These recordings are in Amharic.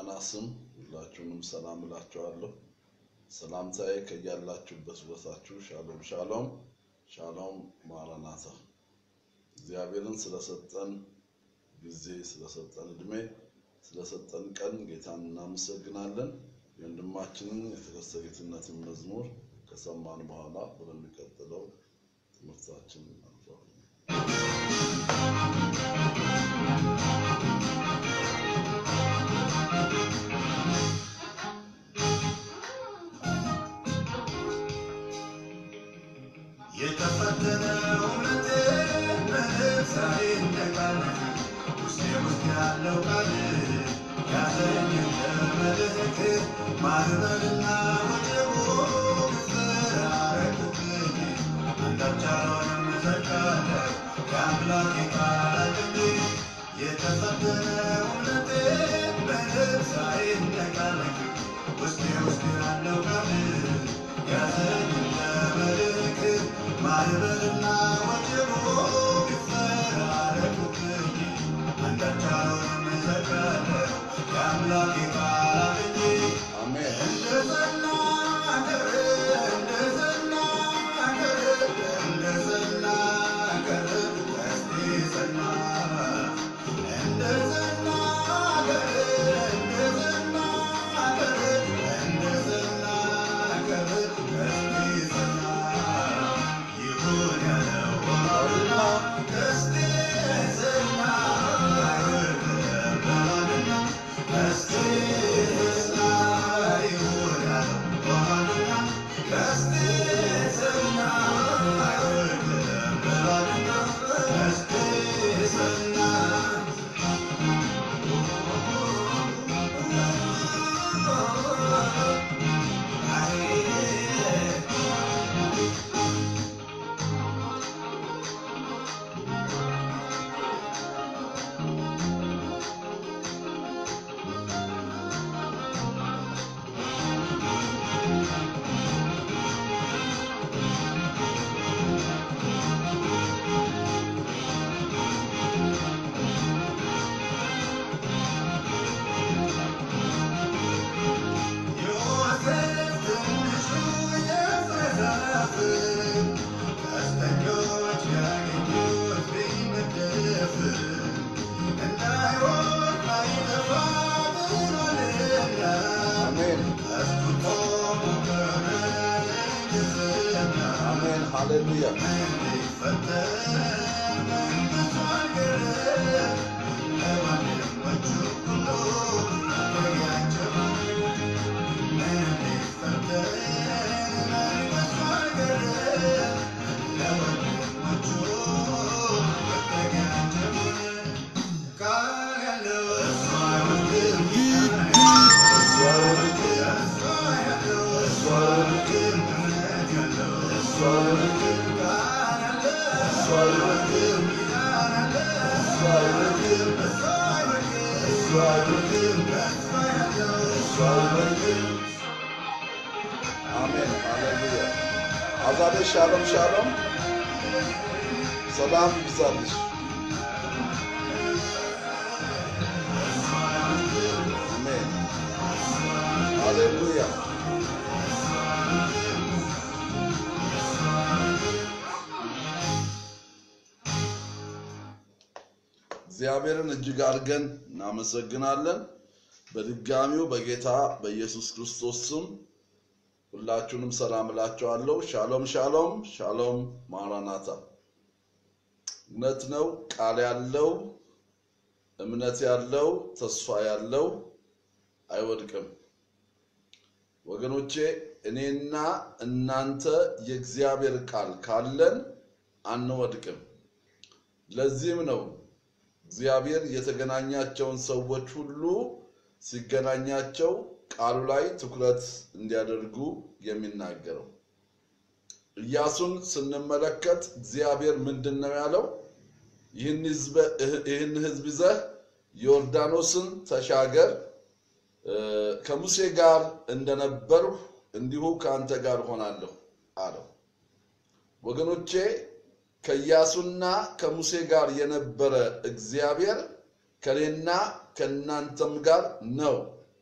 ገናና ስም ሁላችሁንም ሰላም እላችኋለሁ። ሰላምታዬ ከያላችሁበት ቦታችሁ ሻሎም ሻሎም ሻሎም ማራናታ። እግዚአብሔርን ስለሰጠን ጊዜ፣ ስለሰጠን እድሜ፣ ስለሰጠን ቀን ጌታን እናመሰግናለን። የወንድማችንን የተከሰ ጌትነትን መዝሙር ከሰማን በኋላ ወደሚቀጥለው ትምህርታችን እናልፋለን። የተፈተነ እውነት በነፍሳ ይነቃል ውስጤ ውስጥ ያለው ቃል ያዘኝ ለመልህቅ ማዕበልና ወጀቡ ብትፈራረቁብኝ አንዳች አልሆንም እዘልቃለሁ የአምላኬ ቃል አለኝ የተፈተነ እውነት በነፍሳ ይነቃል ውስጤ ውስጥ ያለው ቃል ያዘኝ ለመልህቅ ማዕበልና ወጀቡ ቢፈራረቁብኝ አንዳች አልሆንም እዘልቃለሁ የአምላኬ ቃል አለኝ አሜን። እንደዘና ቀረ እንደዘና ቀረ እንደዘና ቀረ ቀስቴ ጸና እንደዘና ቀረ እንደዘና ቀረ እንደዘና ቀረ ቀስቴ ጸና ይሁን ያለው ሆኗልና ቀስቴ ጸና አይወርድም ብሏልና ቀስቴ ጸና ይሁን ያለው ሆኗልና ቀስቴ ጸና አይወርድም ብሏልና ቀስቴ ጸና ዮሴፍ ትንሹ የፍሬ ቀስተኞች ቢያገኙት ቢነደፍ እንዳይሆን ባይጠፋ ብሏልና አሜን ቀስቱ ቆሞ ቀረ ለእንግዝና አሜን። ሃሌሉያ እንዲፈተን መንግሥቱ አልቀረም ለወንድሞቹ ሁሉ ያጨማል አሜን ሃሌሉያ። አዛቤ ሻሎም ሻሎም፣ ሰላም ይብዛልሽ። አሜን ሃሌሉያ። እግዚአብሔርን እጅግ አድርገን እናመሰግናለን። በድጋሚው በጌታ በኢየሱስ ክርስቶስ ስም ሁላችሁንም ሰላም እላችኋለሁ። ሻሎም ሻሎም ሻሎም ማራናታ። እውነት ነው፣ ቃል ያለው እምነት ያለው ተስፋ ያለው አይወድቅም። ወገኖቼ እኔና እናንተ የእግዚአብሔር ቃል ካለን አንወድቅም። ለዚህም ነው እግዚአብሔር የተገናኛቸውን ሰዎች ሁሉ ሲገናኛቸው ቃሉ ላይ ትኩረት እንዲያደርጉ የሚናገረው። ኢያሱን ስንመለከት እግዚአብሔር ምንድን ነው ያለው? ይህን ሕዝብ ይዘህ ዮርዳኖስን ተሻገር፣ ከሙሴ ጋር እንደነበርሁ እንዲሁ ከአንተ ጋር ሆናለሁ አለው። ወገኖቼ ከኢያሱና ከሙሴ ጋር የነበረ እግዚአብሔር ከኔና ከእናንተም ጋር ነው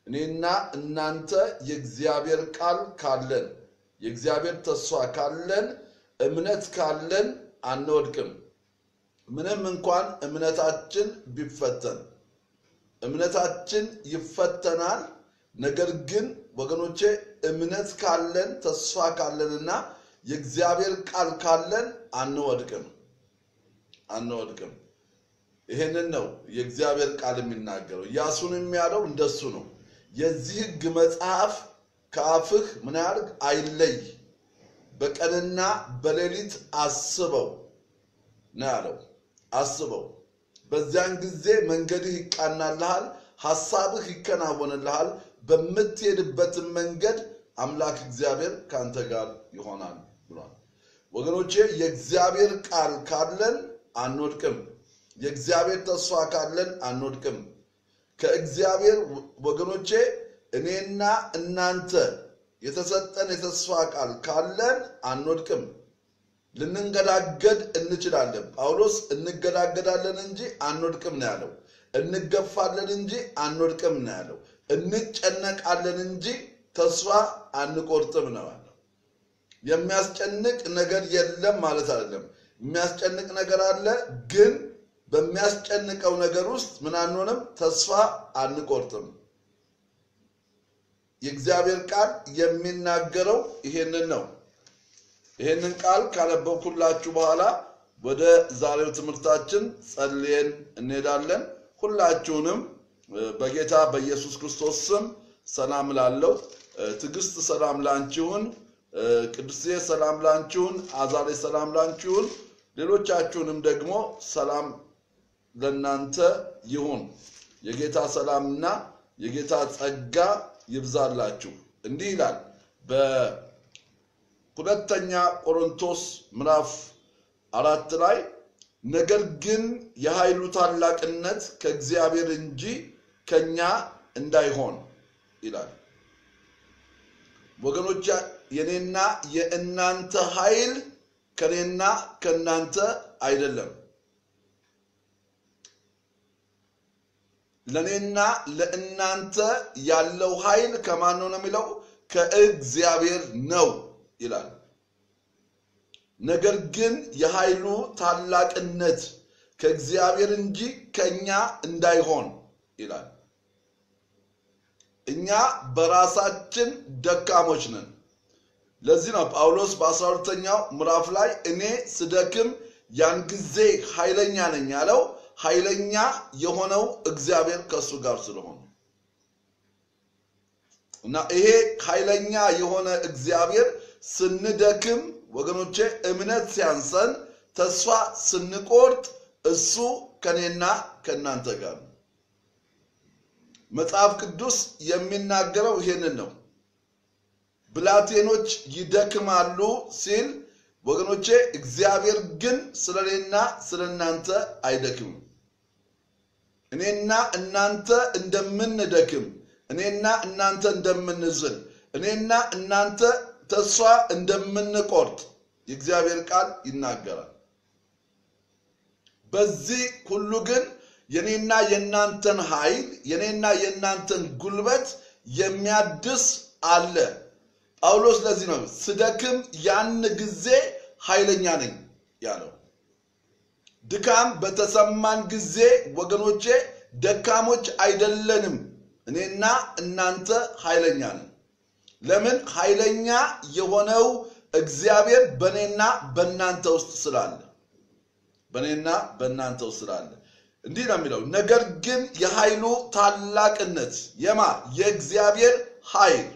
እኔና እናንተ የእግዚአብሔር ቃል ካለን የእግዚአብሔር ተስፋ ካለን እምነት ካለን አንወድቅም። ምንም እንኳን እምነታችን ቢፈተን እምነታችን ይፈተናል። ነገር ግን ወገኖቼ እምነት ካለን ተስፋ ካለንና የእግዚአብሔር ቃል ካለን አንወድቅም አንወድቅም። ይሄንን ነው የእግዚአብሔር ቃል የሚናገረው። ኢያሱንም ያለው እንደሱ ነው። የዚህ ሕግ መጽሐፍ ከአፍህ ምን ያድርግ አይለይ፣ በቀንና በሌሊት አስበው ነው ያለው። አስበው፣ በዚያን ጊዜ መንገድህ ይቃናልሃል፣ ሐሳብህ ይከናወንልሃል፣ በምትሄድበትን መንገድ አምላክ እግዚአብሔር ከአንተ ጋር ይሆናል ብሏል። ወገኖቼ የእግዚአብሔር ቃል ካለን አንወድቅም። የእግዚአብሔር ተስፋ ካለን አንወድቅም። ከእግዚአብሔር ወገኖቼ እኔና እናንተ የተሰጠን የተስፋ ቃል ካለን አንወድቅም። ልንንገዳገድ እንችላለን። ጳውሎስ እንገዳገዳለን እንጂ አንወድቅም ነው ያለው። እንገፋለን እንጂ አንወድቅም ነው ያለው። እንጨነቃለን እንጂ ተስፋ አንቆርጥም ነው ያለው። የሚያስጨንቅ ነገር የለም ማለት አይደለም። የሚያስጨንቅ ነገር አለ፣ ግን በሚያስጨንቀው ነገር ውስጥ ምን አንሆንም፣ ተስፋ አንቆርጥም። የእግዚአብሔር ቃል የሚናገረው ይሄንን ነው። ይሄንን ቃል ካነበብኩላችሁ በኋላ ወደ ዛሬው ትምህርታችን ጸልየን እንሄዳለን። ሁላችሁንም በጌታ በኢየሱስ ክርስቶስ ስም ሰላም ላለው ትዕግስት ሰላም ላንቺሁን፣ ቅዱሴ ሰላም ላንቺሁን፣ አዛሬ ሰላም ላንቺሁን፣ ሌሎቻችሁንም ደግሞ ሰላም ለናንተ ይሁን። የጌታ ሰላምና የጌታ ጸጋ ይብዛላችሁ። እንዲህ ይላል በሁለተኛ ቆሮንቶስ ምዕራፍ አራት ላይ ነገር ግን የኃይሉ ታላቅነት ከእግዚአብሔር እንጂ ከኛ እንዳይሆን ይላል። ወገኖች የኔና የእናንተ ኃይል ከኔና ከእናንተ አይደለም። ለእኔና ለእናንተ ያለው ኃይል ከማን ነው ነው የሚለው? ከእግዚአብሔር ነው ይላል። ነገር ግን የኃይሉ ታላቅነት ከእግዚአብሔር እንጂ ከእኛ እንዳይሆን ይላል። እኛ በራሳችን ደካሞች ነን። ለዚህ ነው ጳውሎስ በአስራ ሁለተኛው ምዕራፍ ላይ እኔ ስደክም ያን ጊዜ ኃይለኛ ነኝ ያለው ኃይለኛ የሆነው እግዚአብሔር ከእሱ ጋር ስለሆነ እና ይሄ ኃይለኛ የሆነ እግዚአብሔር ስንደክም ወገኖቼ እምነት ሲያንሰን ተስፋ ስንቆርጥ እሱ ከኔና ከእናንተ ጋር ነው። መጽሐፍ ቅዱስ የሚናገረው ይሄንን ነው። ብላቴኖች ይደክማሉ ሲል ወገኖቼ እግዚአብሔር ግን ስለ እኔና ስለ እናንተ አይደክምም። እኔና እናንተ እንደምንደክም፣ እኔና እናንተ እንደምንዝል፣ እኔና እናንተ ተስፋ እንደምንቆርጥ የእግዚአብሔር ቃል ይናገራል። በዚህ ሁሉ ግን የኔና የእናንተን ኃይል የኔና የእናንተን ጉልበት የሚያድስ አለ። ጳውሎስ ለዚህ ነው ስደክም ያን ጊዜ ኃይለኛ ነኝ ያለው። ድካም በተሰማን ጊዜ ወገኖቼ ደካሞች አይደለንም። እኔና እናንተ ኃይለኛ ነን። ለምን? ኃይለኛ የሆነው እግዚአብሔር በእኔና በእናንተ ውስጥ ስላለ በእኔና በእናንተ ውስጥ ስላለ እንዲህ ነው የሚለው። ነገር ግን የኃይሉ ታላቅነት የማ የእግዚአብሔር ኃይል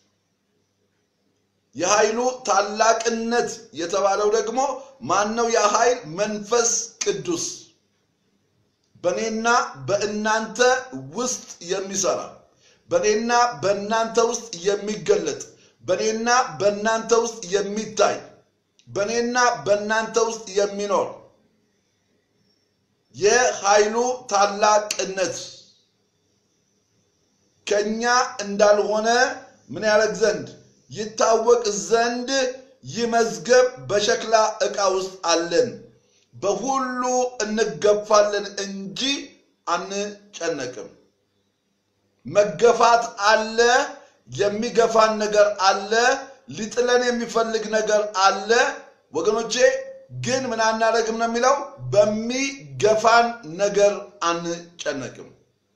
የኃይሉ ታላቅነት የተባለው ደግሞ ማን ነው? ያ ኃይል መንፈስ ቅዱስ በእኔና በእናንተ ውስጥ የሚሰራ በእኔና በእናንተ ውስጥ የሚገለጥ በእኔና በእናንተ ውስጥ የሚታይ በእኔና በእናንተ ውስጥ የሚኖር የኃይሉ ታላቅነት ከኛ እንዳልሆነ ምን ያደርግ ዘንድ ይታወቅ ዘንድ ይህ መዝገብ በሸክላ ዕቃ ውስጥ አለን። በሁሉ እንገፋለን እንጂ አንጨነቅም። መገፋት አለ፣ የሚገፋን ነገር አለ፣ ሊጥለን የሚፈልግ ነገር አለ። ወገኖቼ ግን ምን አናደርግም ነው የሚለው፣ በሚገፋን ነገር አንጨነቅም።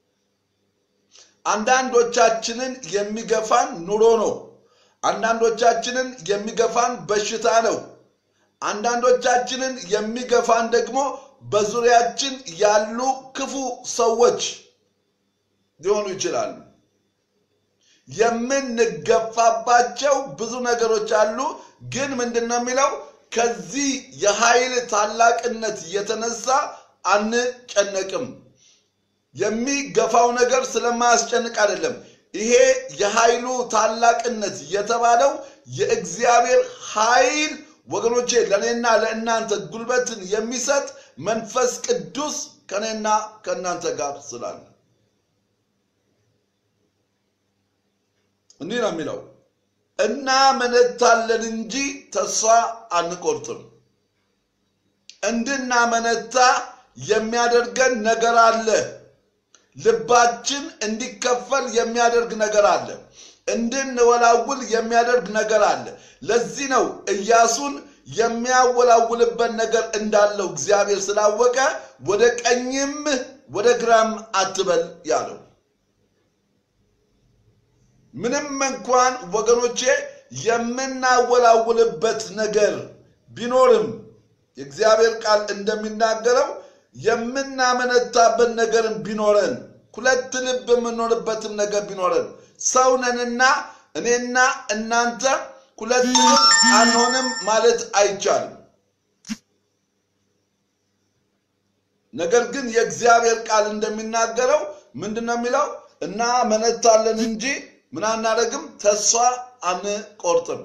አንዳንዶቻችንን የሚገፋን ኑሮ ነው። አንዳንዶቻችንን የሚገፋን በሽታ ነው። አንዳንዶቻችንን የሚገፋን ደግሞ በዙሪያችን ያሉ ክፉ ሰዎች ሊሆኑ ይችላሉ። የምንገፋባቸው ብዙ ነገሮች አሉ። ግን ምንድን ነው የሚለው ከዚህ የኃይል ታላቅነት የተነሳ አንጨነቅም። የሚገፋው ነገር ስለማያስጨንቅ አይደለም። ይሄ የኃይሉ ታላቅነት የተባለው የእግዚአብሔር ኃይል ወገኖቼ ለእኔና ለእናንተ ጉልበትን የሚሰጥ መንፈስ ቅዱስ ከእኔና ከእናንተ ጋር ስላለ እንዲህ ነው የሚለው እናመነታለን እንጂ ተስፋ አንቆርጥም። እንድናመነታ የሚያደርገን ነገር አለ። ልባችን እንዲከፈል የሚያደርግ ነገር አለ። እንድንወላውል የሚያደርግ ነገር አለ። ለዚህ ነው ኢያሱን የሚያወላውልበት ነገር እንዳለው እግዚአብሔር ስላወቀ ወደ ቀኝም ወደ ግራም አትበል ያለው። ምንም እንኳን ወገኖቼ የምናወላውልበት ነገር ቢኖርም የእግዚአብሔር ቃል እንደሚናገረው የምናመነታበት ነገርም ቢኖረን ሁለት ልብ የምንሆንበትም ነገር ቢኖረን ሰው ነንና እኔና እናንተ ሁለት ልብ አንሆንም ማለት አይቻልም። ነገር ግን የእግዚአብሔር ቃል እንደሚናገረው ምንድን ነው የሚለው? እናመነታለን እንጂ ምን አናደርግም፣ ተስፋ አንቆርጥም።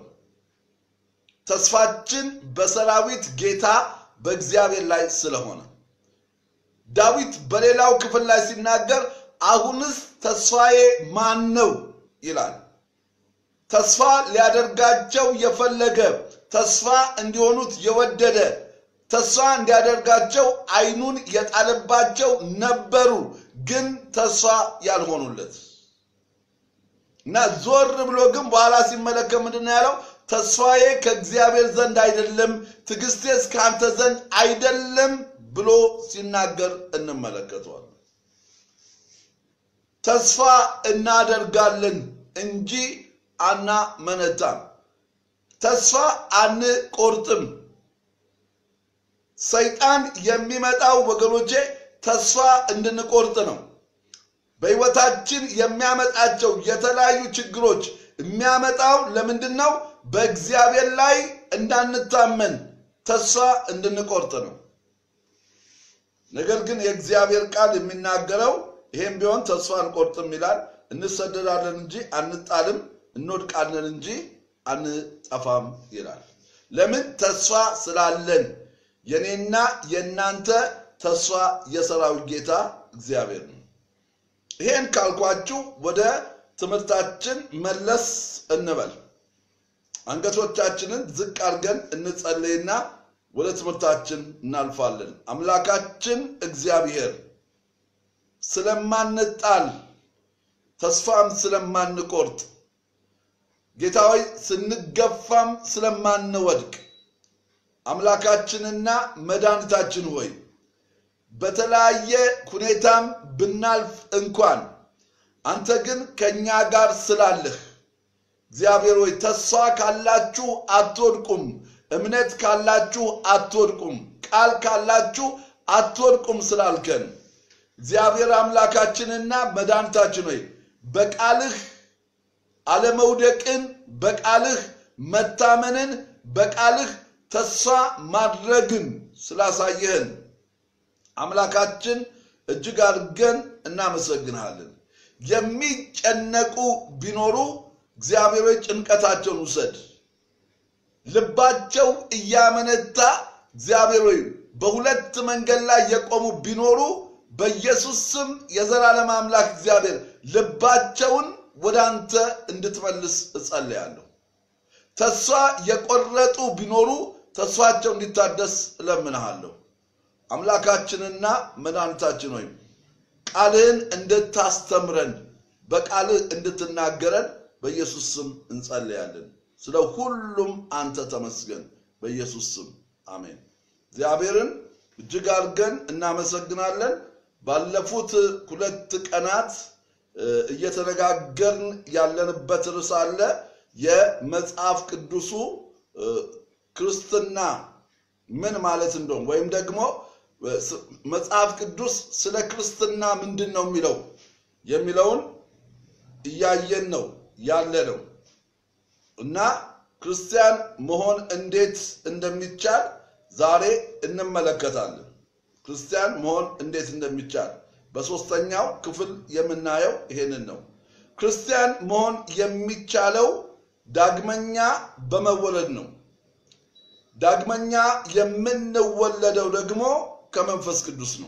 ተስፋችን በሰራዊት ጌታ በእግዚአብሔር ላይ ስለሆነ ዳዊት በሌላው ክፍል ላይ ሲናገር አሁንስ ተስፋዬ ማን ነው ይላል። ተስፋ ሊያደርጋቸው የፈለገ ተስፋ እንዲሆኑት የወደደ ተስፋ እንዲያደርጋቸው ዓይኑን የጣለባቸው ነበሩ፣ ግን ተስፋ ያልሆኑለት እና ዞር ብሎ ግን በኋላ ሲመለከት ምንድን ነው ያለው? ተስፋዬ ከእግዚአብሔር ዘንድ አይደለም፣ ትዕግስቴስ ከአንተ ዘንድ አይደለም ብሎ ሲናገር እንመለከተዋል። ተስፋ እናደርጋለን እንጂ አናመነታም። ተስፋ አንቆርጥም። ሰይጣን የሚመጣው ወገኖቼ ተስፋ እንድንቆርጥ ነው። በሕይወታችን የሚያመጣቸው የተለያዩ ችግሮች የሚያመጣው ለምንድን ነው? በእግዚአብሔር ላይ እንዳንታመን ተስፋ እንድንቆርጥ ነው። ነገር ግን የእግዚአብሔር ቃል የሚናገረው ይሄም ቢሆን ተስፋ አንቆርጥም ይላል። እንሰደዳለን እንጂ አንጣልም፣ እንወድቃለን እንጂ አንጠፋም ይላል። ለምን? ተስፋ ስላለን። የኔና የእናንተ ተስፋ የሰራዊት ጌታ እግዚአብሔር ነው። ይሄን ካልኳችሁ ወደ ትምህርታችን መለስ እንበል። አንገቶቻችንን ዝቅ አድርገን እንጸልይና ወደ ትምህርታችን እናልፋለን። አምላካችን እግዚአብሔር ስለማንጣል ተስፋም ስለማንቆርጥ ጌታ ሆይ ስንገፋም ስለማንወድቅ አምላካችንና መድኃኒታችን ሆይ በተለያየ ሁኔታም ብናልፍ እንኳን አንተ ግን ከእኛ ጋር ስላለህ እግዚአብሔር ሆይ ተስፋ ካላችሁ አትወድቁም፣ እምነት ካላችሁ አትወድቁም፣ ቃል ካላችሁ አትወድቁም ስላልከን እግዚአብሔር አምላካችንና መድኃኒታችን ሆይ በቃልህ አለመውደቅን፣ በቃልህ መታመንን፣ በቃልህ ተስፋ ማድረግን ስላሳየህን አምላካችን እጅግ አድርገን እናመሰግንሃለን። የሚጨነቁ ቢኖሩ እግዚአብሔር ሆይ ጭንቀታቸውን ውሰድ። ልባቸው እያመነታ እግዚአብሔር ሆይ በሁለት መንገድ ላይ የቆሙ ቢኖሩ በኢየሱስ ስም የዘላለም አምላክ እግዚአብሔር ልባቸውን ወደ አንተ እንድትመልስ እጸልያለሁ። ተስፋ የቆረጡ ቢኖሩ ተስፋቸው እንዲታደስ እለምንሃለሁ። አምላካችንና መድኃኒታችን ሆይ ቃልህን እንድታስተምረን በቃልህ እንድትናገረን በኢየሱስ ስም እንጸልያለን። ስለ ሁሉም አንተ ተመስገን። በኢየሱስ ስም አሜን። እግዚአብሔርን እጅግ አድርገን እናመሰግናለን። ባለፉት ሁለት ቀናት እየተነጋገርን ያለንበት ርዕስ አለ። የመጽሐፍ ቅዱሱ ክርስትና ምን ማለት እንደሆነ ወይም ደግሞ መጽሐፍ ቅዱስ ስለ ክርስትና ምንድን ነው የሚለው የሚለውን እያየን ነው ያለ ነው እና ክርስቲያን መሆን እንዴት እንደሚቻል ዛሬ እንመለከታለን። ክርስቲያን መሆን እንዴት እንደሚቻል በሶስተኛው ክፍል የምናየው ይሄንን ነው። ክርስቲያን መሆን የሚቻለው ዳግመኛ በመወለድ ነው። ዳግመኛ የምንወለደው ደግሞ ከመንፈስ ቅዱስ ነው።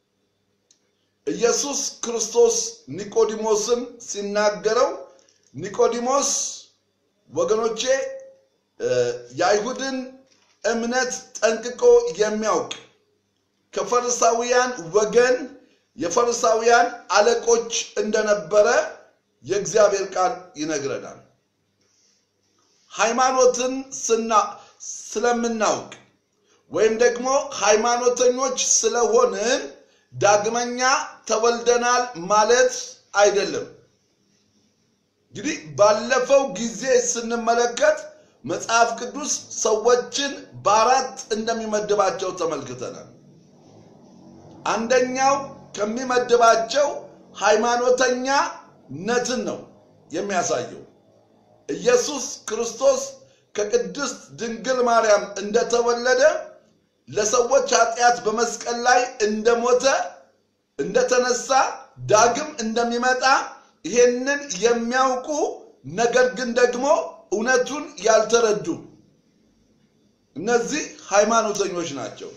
ኢየሱስ ክርስቶስ ኒቆዲሞስን ሲናገረው ኒቆዲሞስ ወገኖቼ የአይሁድን እምነት ጠንቅቆ የሚያውቅ ከፈሪሳውያን ወገን የፈሪሳውያን አለቆች እንደነበረ የእግዚአብሔር ቃል ይነግረናል። ሃይማኖትን ስና ስለምናውቅ ወይም ደግሞ ሃይማኖተኞች ስለሆንን ዳግመኛ ተወልደናል ማለት አይደለም። እንግዲህ ባለፈው ጊዜ ስንመለከት መጽሐፍ ቅዱስ ሰዎችን በአራት እንደሚመድባቸው ተመልክተናል። አንደኛው ከሚመድባቸው ሃይማኖተኛነትን ነው የሚያሳየው። ኢየሱስ ክርስቶስ ከቅድስት ድንግል ማርያም እንደተወለደ ለሰዎች ኃጢአት በመስቀል ላይ እንደሞተ እንደተነሳ ዳግም እንደሚመጣ ይሄንን የሚያውቁ ነገር ግን ደግሞ እውነቱን ያልተረዱ እነዚህ ሃይማኖተኞች ናቸው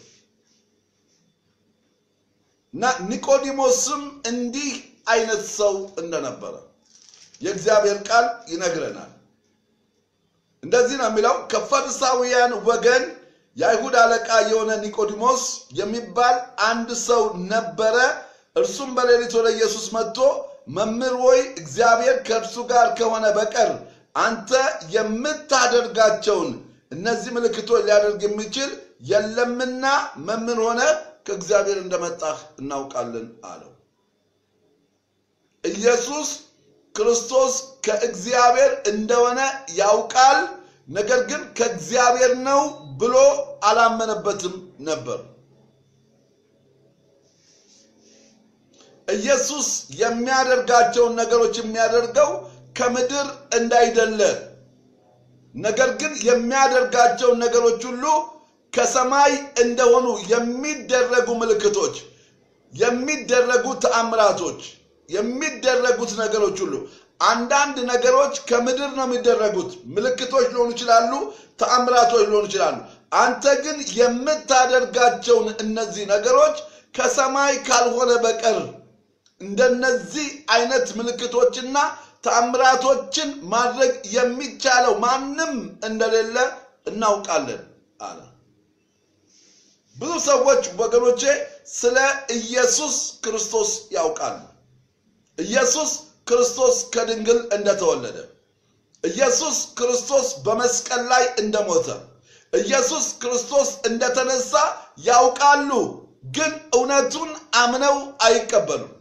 እና ኒቆዲሞስም እንዲህ አይነት ሰው እንደነበረ የእግዚአብሔር ቃል ይነግረናል። እንደዚህ ነው የሚለው ከፈሪሳውያን ወገን የአይሁድ አለቃ የሆነ ኒቆዲሞስ የሚባል አንድ ሰው ነበረ። እርሱም በሌሊት ወደ ኢየሱስ መጥቶ መምህር ሆይ እግዚአብሔር ከእርሱ ጋር ከሆነ በቀር አንተ የምታደርጋቸውን እነዚህ ምልክቶች ሊያደርግ የሚችል የለምና መምህር ሆነ ከእግዚአብሔር እንደመጣህ እናውቃለን አለው። ኢየሱስ ክርስቶስ ከእግዚአብሔር እንደሆነ ያውቃል። ነገር ግን ከእግዚአብሔር ነው ብሎ አላመነበትም ነበር። ኢየሱስ የሚያደርጋቸውን ነገሮች የሚያደርገው ከምድር እንዳይደለ፣ ነገር ግን የሚያደርጋቸውን ነገሮች ሁሉ ከሰማይ እንደሆኑ የሚደረጉ ምልክቶች፣ የሚደረጉ ተአምራቶች፣ የሚደረጉት ነገሮች ሁሉ አንዳንድ ነገሮች ከምድር ነው የሚደረጉት። ምልክቶች ሊሆኑ ይችላሉ፣ ተአምራቶች ሊሆኑ ይችላሉ። አንተ ግን የምታደርጋቸውን እነዚህ ነገሮች ከሰማይ ካልሆነ በቀር እንደነዚህ አይነት ምልክቶችና ተአምራቶችን ማድረግ የሚቻለው ማንም እንደሌለ እናውቃለን አለ። ብዙ ሰዎች ወገኖቼ ስለ ኢየሱስ ክርስቶስ ያውቃሉ። ኢየሱስ ክርስቶስ ከድንግል እንደተወለደ፣ ኢየሱስ ክርስቶስ በመስቀል ላይ እንደሞተ፣ ኢየሱስ ክርስቶስ እንደተነሳ ያውቃሉ። ግን እውነቱን አምነው አይቀበሉም።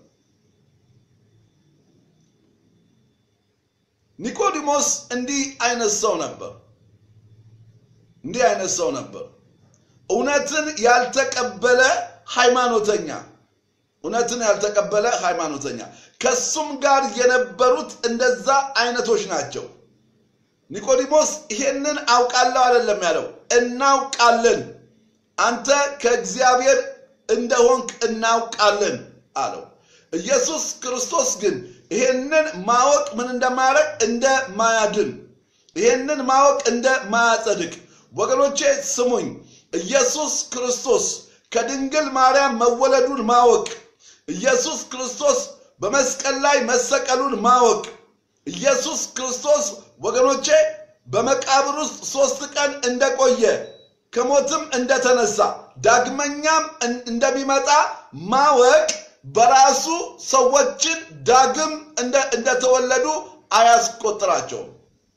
ኒቆዲሞስ እንዲህ አይነት ሰው ነበር። እንዲህ አይነት ሰው ነበር። እውነትን ያልተቀበለ ሃይማኖተኛ እውነትን ያልተቀበለ ሃይማኖተኛ ከሱም ጋር የነበሩት እንደዛ አይነቶች ናቸው። ኒቆዲሞስ ይሄንን አውቃለሁ አይደለም ያለው፣ እናውቃለን፣ አንተ ከእግዚአብሔር እንደሆንክ እናውቃለን አለው። ኢየሱስ ክርስቶስ ግን ይሄንን ማወቅ ምን እንደማያደርግ እንደማያድን፣ ይሄንን ማወቅ እንደማያጸድቅ ወገኖቼ ስሙኝ። ኢየሱስ ክርስቶስ ከድንግል ማርያም መወለዱን ማወቅ ኢየሱስ ክርስቶስ በመስቀል ላይ መሰቀሉን ማወቅ ኢየሱስ ክርስቶስ ወገኖቼ በመቃብር ውስጥ ሶስት ቀን እንደቆየ ከሞትም እንደተነሳ ዳግመኛም እንደሚመጣ ማወቅ በራሱ ሰዎችን ዳግም እንደ- እንደተወለዱ አያስቆጥራቸውም።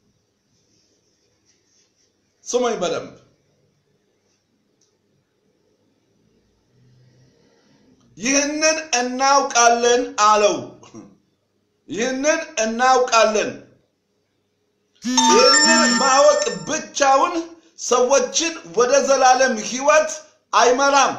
ስሙኝ በደንብ ይህንን እናውቃለን አለው። ይህንን እናውቃለን። ይህንን ማወቅ ብቻውን ሰዎችን ወደ ዘላለም ሕይወት አይመራም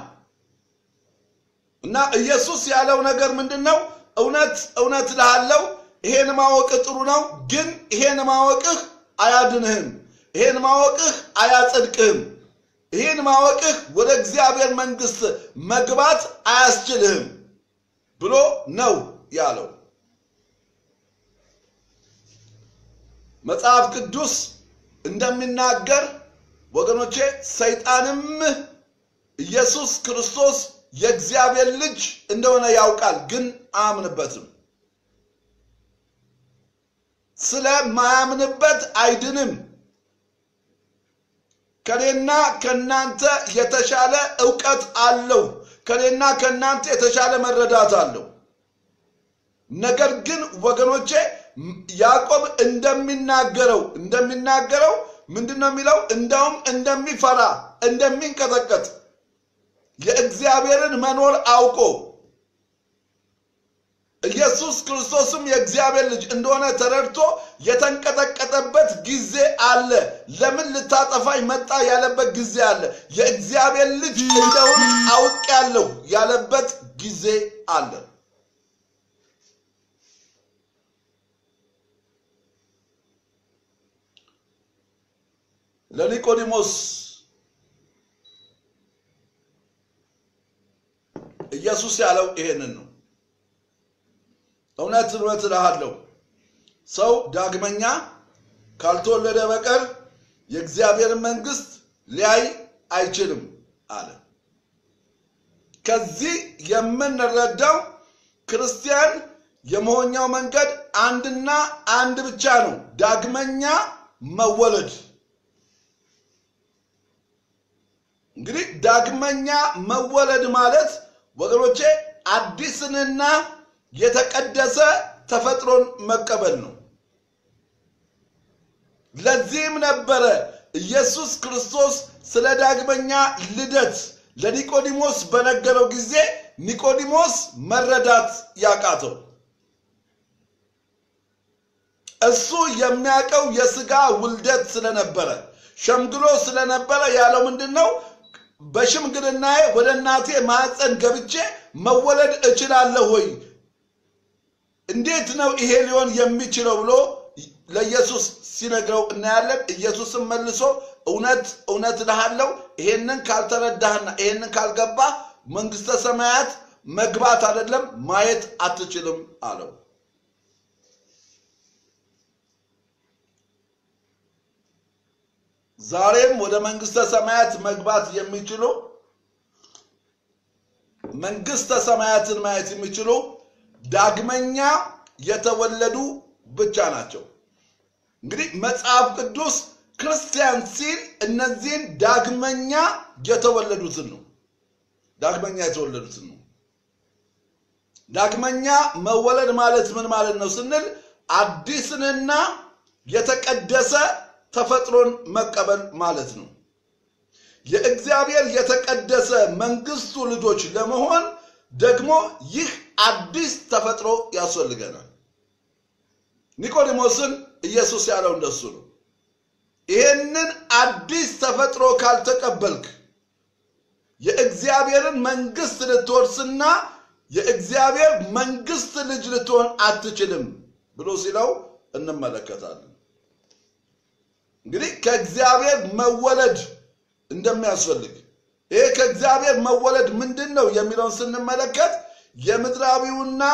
እና ኢየሱስ ያለው ነገር ምንድን ነው? እውነት እውነት እልሃለሁ ይሄን ማወቅ ጥሩ ነው፣ ግን ይሄን ማወቅህ አያድንህም። ይሄን ማወቅህ አያጸድቅህም። ይህን ማወቅህ ወደ እግዚአብሔር መንግሥት መግባት አያስችልህም ብሎ ነው ያለው። መጽሐፍ ቅዱስ እንደሚናገር ወገኖቼ ሰይጣንም ኢየሱስ ክርስቶስ የእግዚአብሔር ልጅ እንደሆነ ያውቃል፣ ግን አያምንበትም። ስለማያምንበት አይድንም። ከኔና ከናንተ የተሻለ እውቀት አለው። ከኔና ከናንተ የተሻለ መረዳት አለው። ነገር ግን ወገኖቼ ያዕቆብ እንደሚናገረው እንደሚናገረው ምንድን ነው የሚለው? እንዳውም እንደሚፈራ እንደሚንቀጠቀጥ የእግዚአብሔርን መኖር አውቆ ኢየሱስ ክርስቶስም የእግዚአብሔር ልጅ እንደሆነ ተረድቶ የተንቀጠቀጠበት ጊዜ አለ። ለምን ልታጠፋኝ መጣ ያለበት ጊዜ አለ። የእግዚአብሔር ልጅ እንደሆን አውቄያለሁ ያለበት ጊዜ አለ። ለኒቆዲሞስ ኢየሱስ ያለው ይሄንን ነው። እውነት እውነት እልሃለሁ ሰው ዳግመኛ ካልተወለደ በቀር የእግዚአብሔርን መንግሥት ሊያይ አይችልም አለ። ከዚህ የምንረዳው ክርስቲያን የመሆኛው መንገድ አንድና አንድ ብቻ ነው፣ ዳግመኛ መወለድ። እንግዲህ ዳግመኛ መወለድ ማለት ወገኖቼ አዲስንና የተቀደሰ ተፈጥሮን መቀበል ነው። ለዚህም ነበረ ኢየሱስ ክርስቶስ ስለ ዳግመኛ ልደት ለኒቆዲሞስ በነገረው ጊዜ ኒቆዲሞስ መረዳት ያቃተው። እሱ የሚያውቀው የሥጋ ውልደት ስለነበረ ሸምግሎ ስለነበረ ያለው ምንድን ነው? በሽምግልናዬ ወደ እናቴ ማኅፀን ገብቼ መወለድ እችላለሁ ወይ? እንዴት ነው ይሄ ሊሆን የሚችለው ብሎ ለኢየሱስ ሲነግረው እናያለን። ኢየሱስም መልሶ እውነት እውነት እልሃለሁ ይሄንን ካልተረዳህና ይሄንን ካልገባህ መንግሥተ ሰማያት መግባት አይደለም ማየት አትችልም አለው። ዛሬም ወደ መንግሥተ ሰማያት መግባት የሚችሉ መንግሥተ ሰማያትን ማየት የሚችሉ ዳግመኛ የተወለዱ ብቻ ናቸው። እንግዲህ መጽሐፍ ቅዱስ ክርስቲያን ሲል እነዚህን ዳግመኛ የተወለዱትን ነው። ዳግመኛ የተወለዱትን ነው። ዳግመኛ መወለድ ማለት ምን ማለት ነው ስንል አዲስንና የተቀደሰ ተፈጥሮን መቀበል ማለት ነው። የእግዚአብሔር የተቀደሰ መንግስቱ ልጆች ለመሆን ደግሞ ይህ አዲስ ተፈጥሮ ያስፈልገናል። ኒቆዲሞስን ኢየሱስ ያለው እንደሱ ነው። ይህንን አዲስ ተፈጥሮ ካልተቀበልክ የእግዚአብሔርን መንግስት ልትወርስና የእግዚአብሔር መንግስት ልጅ ልትሆን አትችልም ብሎ ሲለው እንመለከታለን። እንግዲህ ከእግዚአብሔር መወለድ እንደሚያስፈልግ ይሄ ከእግዚአብሔር መወለድ ምንድን ነው የሚለውን ስንመለከት የምድራዊውና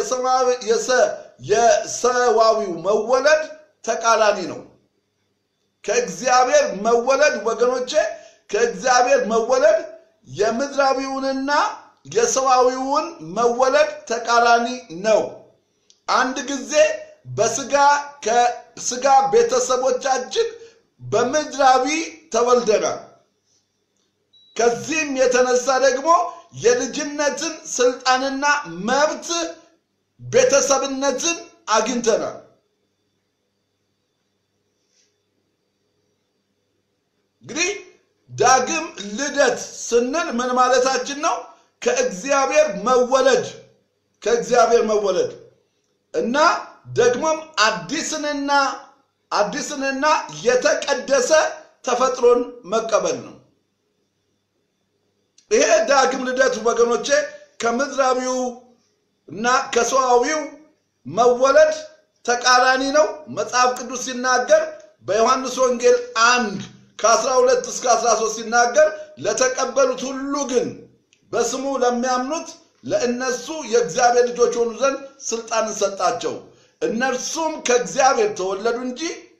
የሰዋዊው መወለድ ተቃራኒ ነው። ከእግዚአብሔር መወለድ ወገኖቼ፣ ከእግዚአብሔር መወለድ የምድራዊውንና የሰዋዊውን መወለድ ተቃራኒ ነው። አንድ ጊዜ በስጋ ከስጋ ቤተሰቦቻችን በምድራዊ ተወልደናል። ከዚህም የተነሳ ደግሞ የልጅነትን ስልጣንና መብት ቤተሰብነትን አግኝተናል። እንግዲህ ዳግም ልደት ስንል ምን ማለታችን ነው? ከእግዚአብሔር መወለድ ከእግዚአብሔር መወለድ እና ደግሞም አዲስንና አዲስንና የተቀደሰ ተፈጥሮን መቀበል ነው። ይሄ ዳግም ልደት ወገኖቼ ከምድራዊው እና ከሰዋዊው መወለድ ተቃራኒ ነው። መጽሐፍ ቅዱስ ሲናገር በዮሐንስ ወንጌል አንድ ከ12 እስከ 13 ሲናገር ለተቀበሉት ሁሉ ግን በስሙ ለሚያምኑት ለእነሱ የእግዚአብሔር ልጆች ሆኑ ዘንድ ስልጣንን ሰጣቸው። እነርሱም ከእግዚአብሔር ተወለዱ እንጂ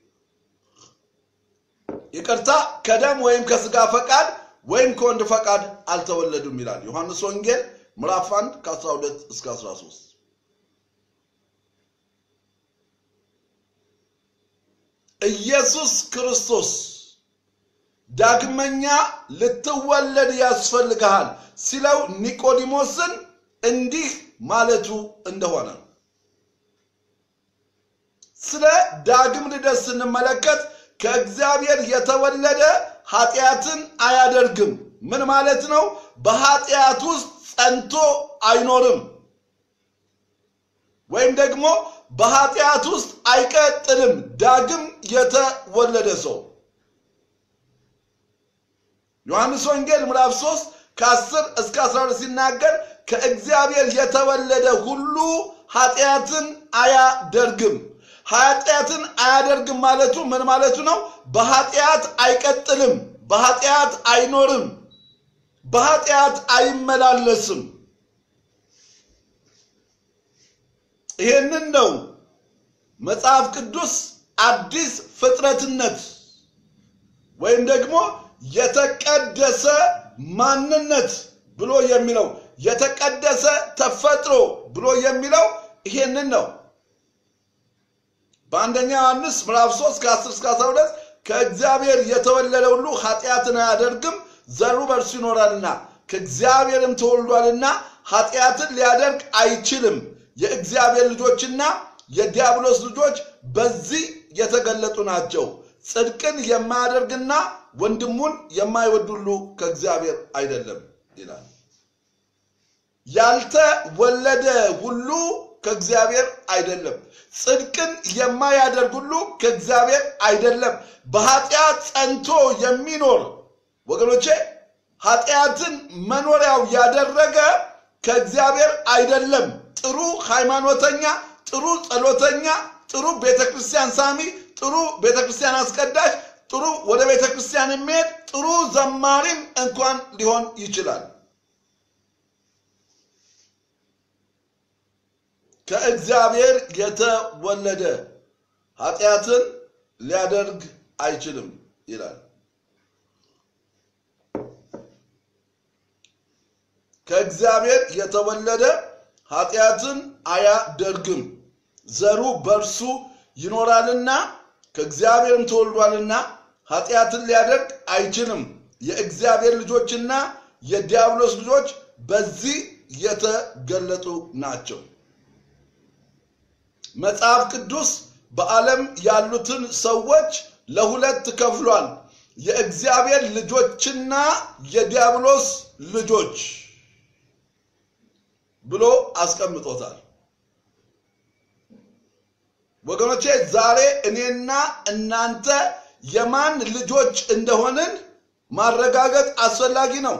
ይቅርታ ከደም ወይም ከስጋ ፈቃድ ወይም ከወንድ ፈቃድ አልተወለዱም ይላል ዮሐንስ ወንጌል ምዕራፍ 1 ከ12 እስከ 13። ኢየሱስ ክርስቶስ ዳግመኛ ልትወለድ ያስፈልግሃል ሲለው ኒቆዲሞስን እንዲህ ማለቱ እንደሆነ ስለ ዳግም ልደት ስንመለከት ከእግዚአብሔር የተወለደ ኃጢአትን አያደርግም። ምን ማለት ነው? በኃጢአት ውስጥ ጸንቶ አይኖርም፣ ወይም ደግሞ በኃጢአት ውስጥ አይቀጥልም። ዳግም የተወለደ ሰው ዮሐንስ ወንጌል ምዕራፍ 3 ከ10 እስከ 12 ሲናገር ከእግዚአብሔር የተወለደ ሁሉ ኃጢአትን አያደርግም። ኃጢአትን አያደርግም ማለቱ ምን ማለቱ ነው? በኃጢአት አይቀጥልም፣ በኃጢአት አይኖርም፣ በኃጢአት አይመላለስም። ይህንን ነው መጽሐፍ ቅዱስ አዲስ ፍጥረትነት ወይም ደግሞ የተቀደሰ ማንነት ብሎ የሚለው የተቀደሰ ተፈጥሮ ብሎ የሚለው ይሄንን ነው። በአንደኛ ዮሐንስ ምዕራፍ 3 ከ10 እስከ 12 ከእግዚአብሔር የተወለደ ሁሉ ኃጢአትን አያደርግም፣ ዘሩ በእርሱ ይኖራልና ከእግዚአብሔርም ተወልዷልና ኃጢአትን ሊያደርግ አይችልም። የእግዚአብሔር ልጆችና የዲያብሎስ ልጆች በዚህ የተገለጡ ናቸው። ጽድቅን የማያደርግና ወንድሙን የማይወድ ሁሉ ከእግዚአብሔር አይደለም ይላል። ያልተወለደ ሁሉ ከእግዚአብሔር አይደለም። ጽድቅን የማያደርግ ሁሉ ከእግዚአብሔር አይደለም። በኃጢአት ጸንቶ የሚኖር ወገኖቼ፣ ኃጢአትን መኖሪያው ያደረገ ከእግዚአብሔር አይደለም። ጥሩ ሃይማኖተኛ፣ ጥሩ ጸሎተኛ፣ ጥሩ ቤተ ክርስቲያን ሳሚ፣ ጥሩ ቤተ ክርስቲያን አስቀዳሽ፣ ጥሩ ወደ ቤተ ክርስቲያን የሚሄድ ጥሩ ዘማሪም እንኳን ሊሆን ይችላል። ከእግዚአብሔር የተወለደ ኃጢአትን ሊያደርግ አይችልም ይላል። ከእግዚአብሔር የተወለደ ኃጢአትን አያደርግም፣ ዘሩ በእርሱ ይኖራልና ከእግዚአብሔርም ተወልዷልና ኃጢአትን ሊያደርግ አይችልም። የእግዚአብሔር ልጆችና የዲያብሎስ ልጆች በዚህ የተገለጡ ናቸው። መጽሐፍ ቅዱስ በዓለም ያሉትን ሰዎች ለሁለት ከፍሏል። የእግዚአብሔር ልጆችና የዲያብሎስ ልጆች ብሎ አስቀምጦታል። ወገኖቼ ዛሬ እኔና እናንተ የማን ልጆች እንደሆንን ማረጋገጥ አስፈላጊ ነው።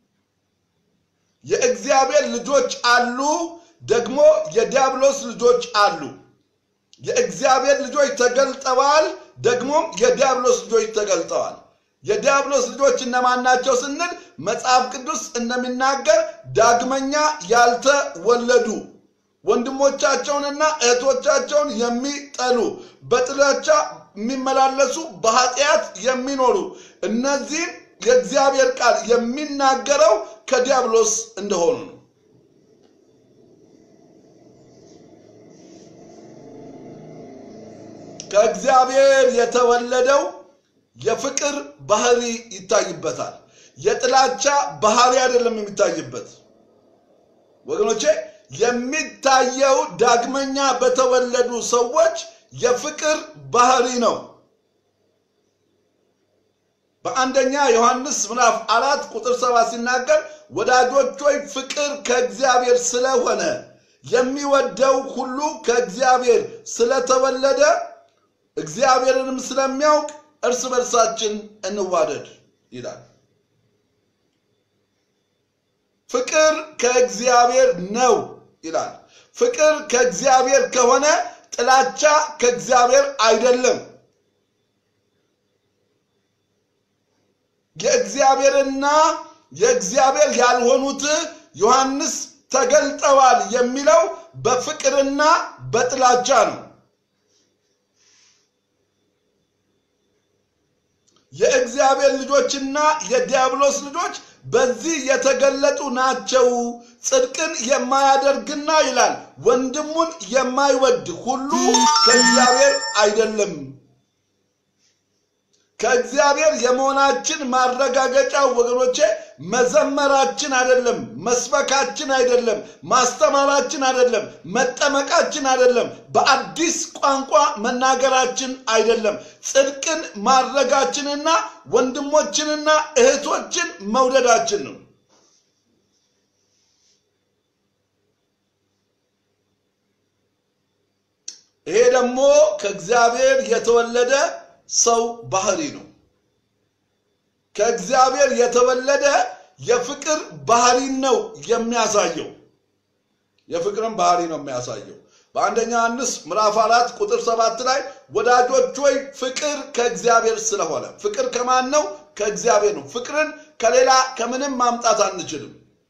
የእግዚአብሔር ልጆች አሉ፣ ደግሞ የዲያብሎስ ልጆች አሉ። የእግዚአብሔር ልጆች ተገልጠዋል፣ ደግሞም የዲያብሎስ ልጆች ተገልጠዋል። የዲያብሎስ ልጆች እነማን ናቸው ስንል መጽሐፍ ቅዱስ እንደሚናገር ዳግመኛ ያልተወለዱ ወንድሞቻቸውንና እህቶቻቸውን የሚጠሉ በጥላቻ የሚመላለሱ በኃጢአት የሚኖሩ እነዚህን የእግዚአብሔር ቃል የሚናገረው ከዲያብሎስ እንደሆኑ ነው። ከእግዚአብሔር የተወለደው የፍቅር ባህሪ ይታይበታል። የጥላቻ ባህሪ አይደለም የሚታይበት ወገኖቼ የሚታየው ዳግመኛ በተወለዱ ሰዎች የፍቅር ባህሪ ነው በአንደኛ ዮሐንስ ምዕራፍ አራት ቁጥር ሰባት ሲናገር ወዳጆች ሆይ ፍቅር ከእግዚአብሔር ስለሆነ የሚወደው ሁሉ ከእግዚአብሔር ስለተወለደ እግዚአብሔርንም ስለሚያውቅ እርስ በርሳችን እንዋደድ ይላል ፍቅር ከእግዚአብሔር ነው ይላል ፍቅር ከእግዚአብሔር ከሆነ ጥላቻ ከእግዚአብሔር አይደለም የእግዚአብሔርና የእግዚአብሔር ያልሆኑት ዮሐንስ ተገልጠዋል የሚለው በፍቅርና በጥላቻ ነው የእግዚአብሔር ልጆችና የዲያብሎስ ልጆች በዚህ የተገለጡ ናቸው ጽድቅን የማያደርግና ይላል ወንድሙን የማይወድ ሁሉ ከእግዚአብሔር አይደለም ከእግዚአብሔር የመሆናችን ማረጋገጫው ወገኖቼ መዘመራችን አይደለም መስበካችን አይደለም ማስተማራችን አይደለም መጠመቃችን አይደለም በአዲስ ቋንቋ መናገራችን አይደለም ጽድቅን ማድረጋችንና ወንድሞችንና እህቶችን መውደዳችን ነው ይሄ ደግሞ ከእግዚአብሔር የተወለደ ሰው ባህሪ ነው ከእግዚአብሔር የተወለደ የፍቅር ባህሪ ነው የሚያሳየው የፍቅርን ባህሪ ነው የሚያሳየው በአንደኛ ዮሐንስ ምዕራፍ አራት ቁጥር ሰባት ላይ ወዳጆች ሆይ ፍቅር ከእግዚአብሔር ስለሆነ ፍቅር ከማን ነው ከእግዚአብሔር ነው ፍቅርን ከሌላ ከምንም ማምጣት አንችልም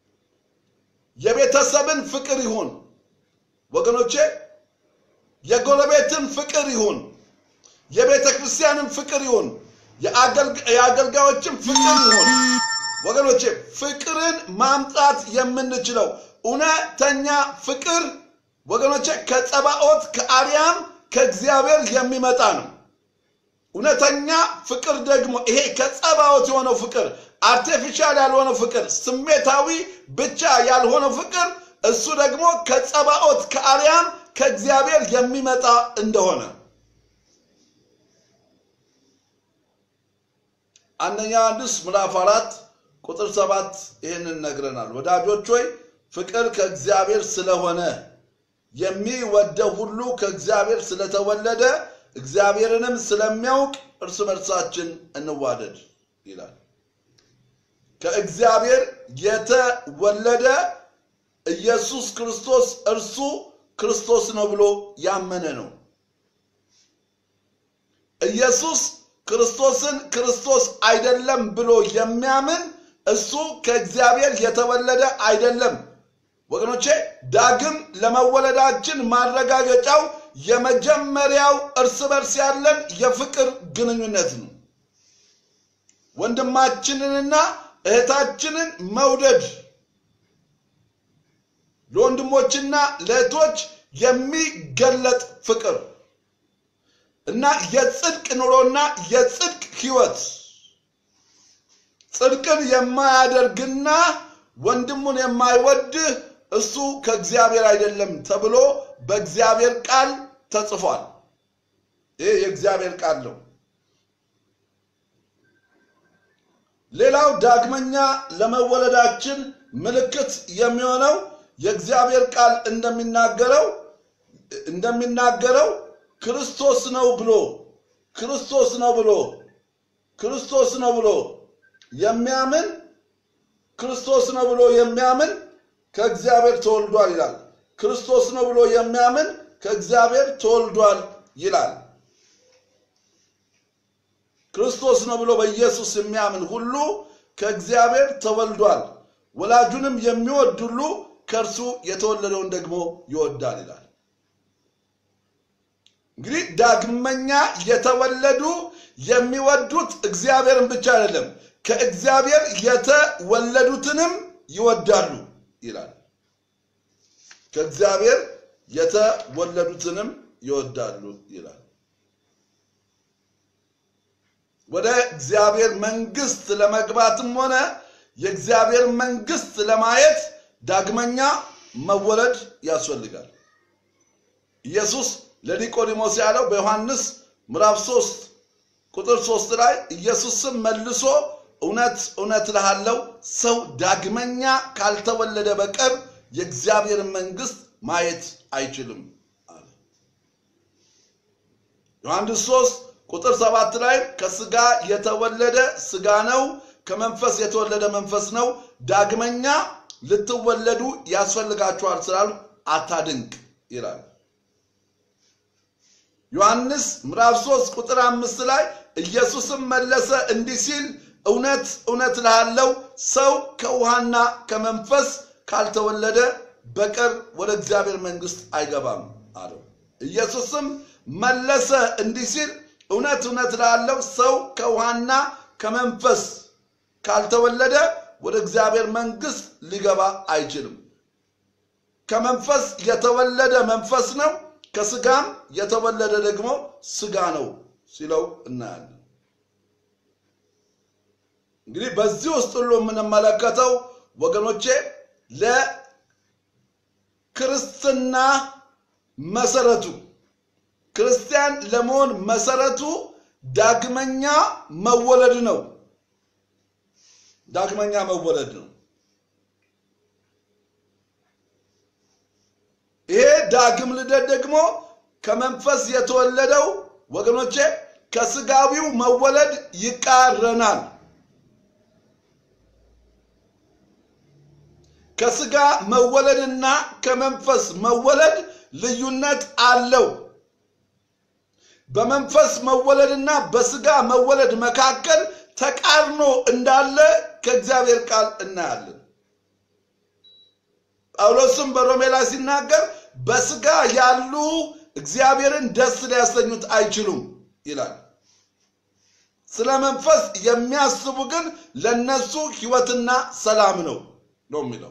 የቤተሰብን ፍቅር ይሁን ወገኖቼ የጎረቤትን ፍቅር ይሁን የቤተ ክርስቲያንን ፍቅር ይሁን የአገልጋዮችን ፍቅር ይሁን ወገኖቼ ፍቅርን ማምጣት የምንችለው እውነተኛ ፍቅር ወገኖቼ ከጸባኦት ከአርያም ከእግዚአብሔር የሚመጣ ነው እውነተኛ ፍቅር ደግሞ ይሄ ከጸባኦት የሆነው ፍቅር አርቲፊሻል ያልሆነው ፍቅር ስሜታዊ ብቻ ያልሆነው ፍቅር እሱ ደግሞ ከጸባኦት ከአርያም ከእግዚአብሔር የሚመጣ እንደሆነ አንደኛ ዮሐንስ ምዕራፍ አራት ቁጥር ሰባት ይህንን ነግረናል ወዳጆች ሆይ ፍቅር ከእግዚአብሔር ስለሆነ የሚወደው ሁሉ ከእግዚአብሔር ስለተወለደ እግዚአብሔርንም ስለሚያውቅ እርስ በርሳችን እንዋደድ ይላል ከእግዚአብሔር የተወለደ ኢየሱስ ክርስቶስ እርሱ ክርስቶስ ነው ብሎ ያመነ ነው ኢየሱስ ክርስቶስን ክርስቶስ አይደለም ብሎ የሚያምን እሱ ከእግዚአብሔር የተወለደ አይደለም ወገኖቼ ዳግም ለመወለዳችን ማረጋገጫው የመጀመሪያው እርስ በርስ ያለን የፍቅር ግንኙነት ነው ወንድማችንንና እህታችንን መውደድ ለወንድሞችና ለእህቶች የሚገለጥ ፍቅር እና የጽድቅ ኑሮና የጽድቅ ህይወት ጽድቅን የማያደርግና ወንድሙን የማይወድ እሱ ከእግዚአብሔር አይደለም ተብሎ በእግዚአብሔር ቃል ተጽፏል ይህ የእግዚአብሔር ቃል ነው ሌላው ዳግመኛ ለመወለዳችን ምልክት የሚሆነው የእግዚአብሔር ቃል እንደሚናገረው እንደሚናገረው ክርስቶስ ነው ብሎ ክርስቶስ ነው ብሎ ክርስቶስ ነው ብሎ የሚያምን ክርስቶስ ነው ብሎ የሚያምን ከእግዚአብሔር ተወልዷል ይላል ክርስቶስ ነው ብሎ የሚያምን ከእግዚአብሔር ተወልዷል ይላል ክርስቶስ ነው ብሎ በኢየሱስ የሚያምን ሁሉ ከእግዚአብሔር ተወልዷል ወላጁንም የሚወድ ሁሉ ከእርሱ የተወለደውን ደግሞ ይወዳል ይላል እንግዲህ ዳግመኛ የተወለዱ የሚወዱት እግዚአብሔርን ብቻ አይደለም ከእግዚአብሔር የተወለዱትንም ይወዳሉ ይላል ከእግዚአብሔር የተወለዱትንም ይወዳሉ ይላል ወደ እግዚአብሔር መንግስት ለመግባትም ሆነ የእግዚአብሔር መንግስት ለማየት ዳግመኛ መወለድ ያስፈልጋል። ኢየሱስ ለኒቆዲሞስ ያለው በዮሐንስ ምዕራፍ 3 ቁጥር 3 ላይ ኢየሱስም መልሶ እውነት እውነት እልሃለሁ ሰው ዳግመኛ ካልተወለደ በቀር የእግዚአብሔር መንግስት ማየት አይችልም አለ። ዮሐንስ 3 ቁጥር 7 ላይ ከስጋ የተወለደ ስጋ ነው፣ ከመንፈስ የተወለደ መንፈስ ነው። ዳግመኛ ልትወለዱ ያስፈልጋችኋል ስላሉ አታድንቅ ይላል። ዮሐንስ ምዕራፍ 3 ቁጥር 5 ላይ ኢየሱስም መለሰ እንዲህ ሲል እውነት እውነት እልሃለሁ ሰው ከውሃና ከመንፈስ ካልተወለደ በቀር ወደ እግዚአብሔር መንግስት አይገባም አለው። ኢየሱስም መለሰ እንዲህ ሲል እውነት እውነት እልሃለሁ ሰው ከውሃና ከመንፈስ ካልተወለደ ወደ እግዚአብሔር መንግስት ሊገባ አይችልም። ከመንፈስ የተወለደ መንፈስ ነው፣ ከስጋም የተወለደ ደግሞ ስጋ ነው ሲለው እናያለን። እንግዲህ በዚህ ውስጥ ሁሉ የምንመለከተው ወገኖቼ ለክርስትና መሰረቱ ክርስቲያን ለመሆን መሰረቱ ዳግመኛ መወለድ ነው። ዳግመኛ መወለድ ነው። ይሄ ዳግም ልደት ደግሞ ከመንፈስ የተወለደው ወገኖቼ ከስጋዊው መወለድ ይቃረናል። ከስጋ መወለድና ከመንፈስ መወለድ ልዩነት አለው። በመንፈስ መወለድና በስጋ መወለድ መካከል ተቃርኖ እንዳለ ከእግዚአብሔር ቃል እናያለን። ጳውሎስም በሮሜ ላይ ሲናገር በስጋ ያሉ እግዚአብሔርን ደስ ሊያሰኙት አይችሉም ይላል። ስለ መንፈስ የሚያስቡ ግን ለነሱ ሕይወትና ሰላም ነው ነው የሚለው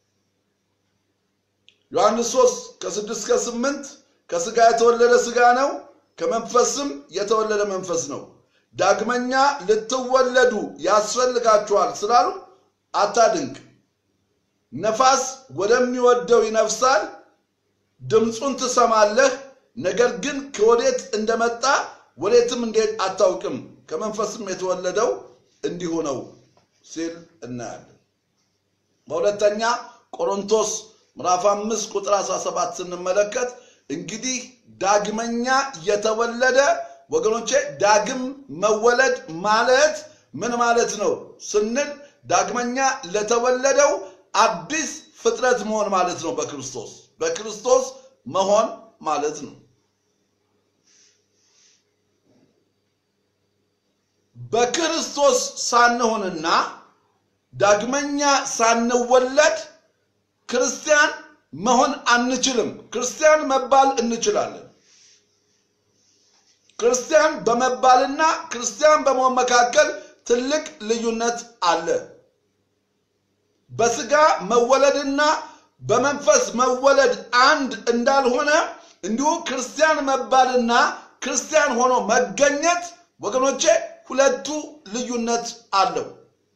ዮሐንስ 3 ከ6 እስከ 8 ከስጋ የተወለደ ስጋ ነው፣ ከመንፈስም የተወለደ መንፈስ ነው። ዳግመኛ ልትወለዱ ያስፈልጋችኋል ስላሉ አታድንቅ። ነፋስ ወደሚወደው ይነፍሳል፣ ድምፁን ትሰማለህ፣ ነገር ግን ከወዴት እንደመጣ ወዴትም እንዴት አታውቅም። ከመንፈስም የተወለደው እንዲሁ ነው ሲል እናያለን። በሁለተኛ ቆሮንቶስ ምዕራፍ 5 ቁጥር 17 ስንመለከት እንግዲህ ዳግመኛ የተወለደ ወገኖቼ ዳግም መወለድ ማለት ምን ማለት ነው ስንል ዳግመኛ ለተወለደው አዲስ ፍጥረት መሆን ማለት ነው። በክርስቶስ በክርስቶስ መሆን ማለት ነው። በክርስቶስ ሳንሆንና ዳግመኛ ሳንወለድ ክርስቲያን መሆን አንችልም። ክርስቲያን መባል እንችላለን። ክርስቲያን በመባልና ክርስቲያን በመሆን መካከል ትልቅ ልዩነት አለ። በስጋ መወለድና በመንፈስ መወለድ አንድ እንዳልሆነ እንዲሁ ክርስቲያን መባልና ክርስቲያን ሆኖ መገኘት ወገኖቼ ሁለቱ ልዩነት አለው።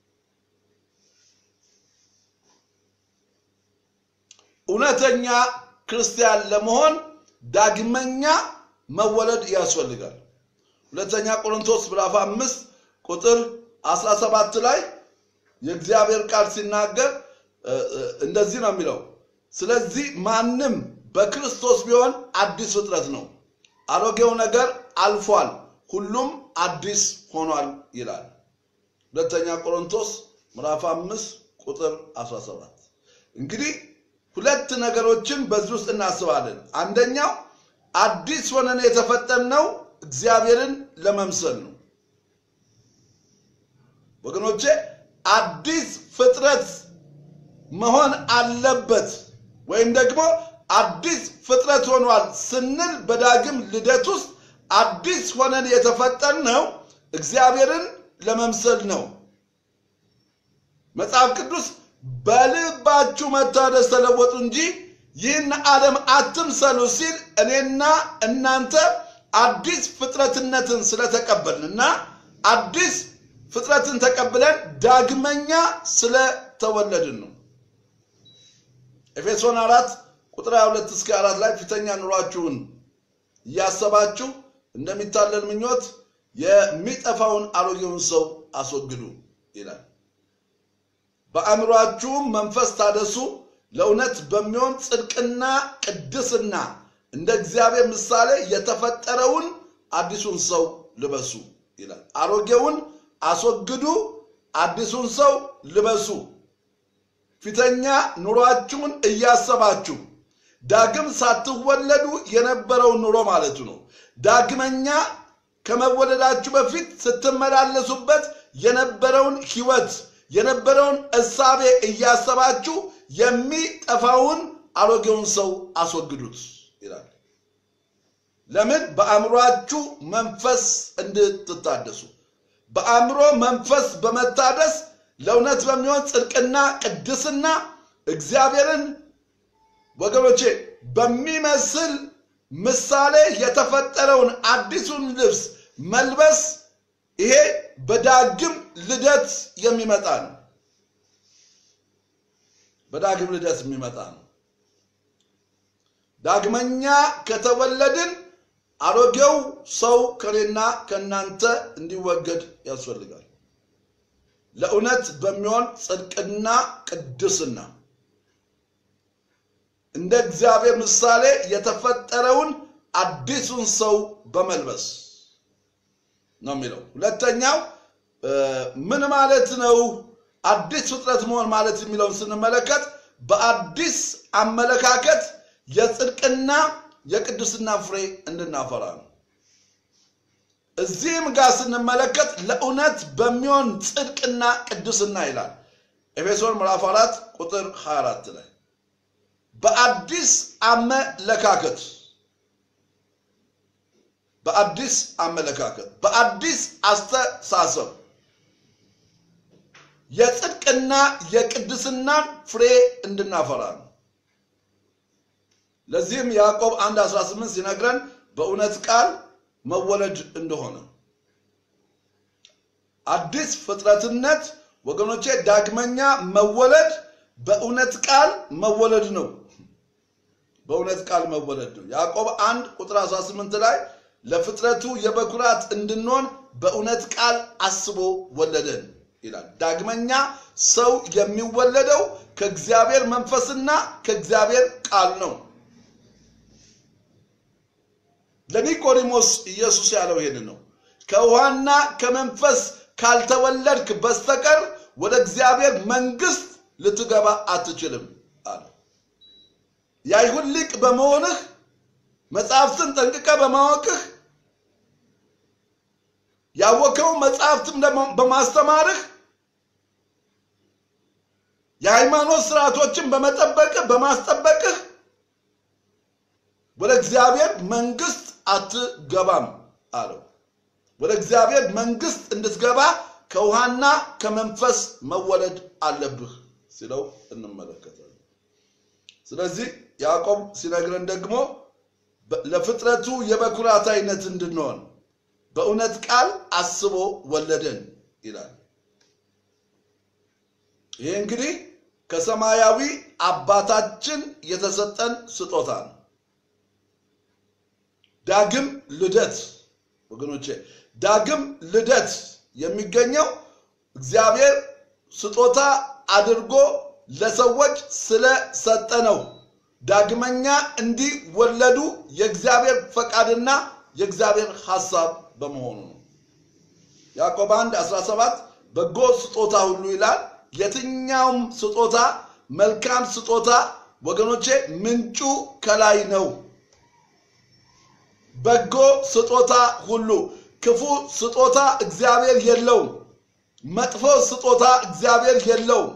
እውነተኛ ክርስቲያን ለመሆን ዳግመኛ መወለድ ያስፈልጋል። ሁለተኛ ቆሮንቶስ ምዕራፍ አምስት ቁጥር 17 ላይ የእግዚአብሔር ቃል ሲናገር እንደዚህ ነው የሚለው፣ ስለዚህ ማንም በክርስቶስ ቢሆን አዲስ ፍጥረት ነው፣ አሮጌው ነገር አልፏል፣ ሁሉም አዲስ ሆኗል ይላል። ሁለተኛ ቆሮንቶስ ምዕራፍ አምስት ቁጥር 17 እንግዲህ ሁለት ነገሮችን በዚህ ውስጥ እናስባለን። አንደኛው አዲስ ሆነን የተፈጠርነው እግዚአብሔርን ለመምሰል ነው። ወገኖቼ አዲስ ፍጥረት መሆን አለበት ወይም ደግሞ አዲስ ፍጥረት ሆኗል ስንል በዳግም ልደት ውስጥ አዲስ ሆነን የተፈጠርነው እግዚአብሔርን ለመምሰል ነው። መጽሐፍ ቅዱስ በልባችሁ መታደስ ተለወጡ እንጂ ይህን ዓለም አትምሰሉ ሲል እኔና እናንተ አዲስ ፍጥረትነትን ስለተቀበልንና አዲስ ፍጥረትን ተቀብለን ዳግመኛ ስለተወለድን ነው። ኤፌሶን አራት ቁጥር 22 እስከ አራት ላይ ፊተኛ ኑሯችሁን እያሰባችሁ እንደሚታለል ምኞት የሚጠፋውን አሮጌውን ሰው አስወግዱ ይላል። በአእምሯችሁም መንፈስ ታደሱ፣ ለእውነት በሚሆን ጽድቅና ቅድስና እንደ እግዚአብሔር ምሳሌ የተፈጠረውን አዲሱን ሰው ልበሱ ይላል። አሮጌውን አስወግዱ፣ አዲሱን ሰው ልበሱ። ፊተኛ ኑሯችሁን እያሰባችሁ ዳግም ሳትወለዱ የነበረውን ኑሮ ማለቱ ነው። ዳግመኛ ከመወለዳችሁ በፊት ስትመላለሱበት የነበረውን ሕይወት የነበረውን እሳቤ እያሰባችሁ የሚጠፋውን አሮጌውን ሰው አስወግዱት ይላል። ለምን? በአእምሯችሁ መንፈስ እንድትታደሱ። በአእምሮ መንፈስ በመታደስ ለእውነት በሚሆን ጽድቅና ቅድስና እግዚአብሔርን ወገኖቼ በሚመስል ምሳሌ የተፈጠረውን አዲሱን ልብስ መልበስ ይሄ በዳግም ልደት የሚመጣ ነው። በዳግም ልደት የሚመጣ ነው። ዳግመኛ ከተወለድን አሮጌው ሰው ከኔና ከእናንተ እንዲወገድ ያስፈልጋል። ለእውነት በሚሆን ጽድቅና ቅድስና እንደ እግዚአብሔር ምሳሌ የተፈጠረውን አዲሱን ሰው በመልበስ ነው የሚለው። ሁለተኛው ምን ማለት ነው? አዲስ ፍጥረት መሆን ማለት የሚለውን ስንመለከት በአዲስ አመለካከት የጽድቅና የቅድስና ፍሬ እንድናፈራ ነው። እዚህም ጋር ስንመለከት ለእውነት በሚሆን ጽድቅና ቅድስና ይላል። ኤፌሶን ምዕራፍ 4 ቁጥር 24 ላይ በአዲስ አመለካከት በአዲስ አመለካከት በአዲስ አስተሳሰብ የጽድቅና የቅድስናን ፍሬ እንድናፈራ ነው። ለዚህም ያዕቆብ 1 18 ሲነግረን በእውነት ቃል መወለድ እንደሆነ አዲስ ፍጥረትነት ወገኖቼ ዳግመኛ መወለድ በእውነት ቃል መወለድ ነው። በእውነት ቃል መወለድ ነው። ያዕቆብ 1 ቁጥር 18 ላይ ለፍጥረቱ የበኩራት እንድንሆን በእውነት ቃል አስቦ ወለደን ይላል። ዳግመኛ ሰው የሚወለደው ከእግዚአብሔር መንፈስና ከእግዚአብሔር ቃል ነው። ለኒቆዲሞስ ኢየሱስ ያለው ይሄንን ነው። ከውሃና ከመንፈስ ካልተወለድክ በስተቀር ወደ እግዚአብሔር መንግስት ልትገባ አትችልም አለ። የአይሁድ ሊቅ በመሆንህ መጽሐፍትን ጠንቅቀ በማወቅህ ያወቀው መጽሐፍትም በማስተማርህ የሃይማኖት ስርዓቶችን በመጠበቅህ በማስጠበቅህ ወደ እግዚአብሔር መንግስት አትገባም አለው። ወደ እግዚአብሔር መንግስት እንድትገባ ከውሃና ከመንፈስ መወለድ አለብህ ሲለው እንመለከታለን። ስለዚህ ያዕቆብ ሲነግረን ደግሞ ለፍጥረቱ የበኩራት አይነት እንድንሆን በእውነት ቃል አስቦ ወለደን ይላል። ይህ እንግዲህ ከሰማያዊ አባታችን የተሰጠን ስጦታ ነው። ዳግም ልደት ወገኖቼ፣ ዳግም ልደት የሚገኘው እግዚአብሔር ስጦታ አድርጎ ለሰዎች ስለሰጠ ነው። ዳግመኛ እንዲወለዱ የእግዚአብሔር ፈቃድና የእግዚአብሔር ሐሳብ በመሆኑ ነው። ያዕቆብ 1 17 በጎ ስጦታ ሁሉ ይላል። የትኛውም ስጦታ መልካም ስጦታ ወገኖቼ ምንጩ ከላይ ነው። በጎ ስጦታ ሁሉ ክፉ ስጦታ እግዚአብሔር የለውም። መጥፎ ስጦታ እግዚአብሔር የለውም።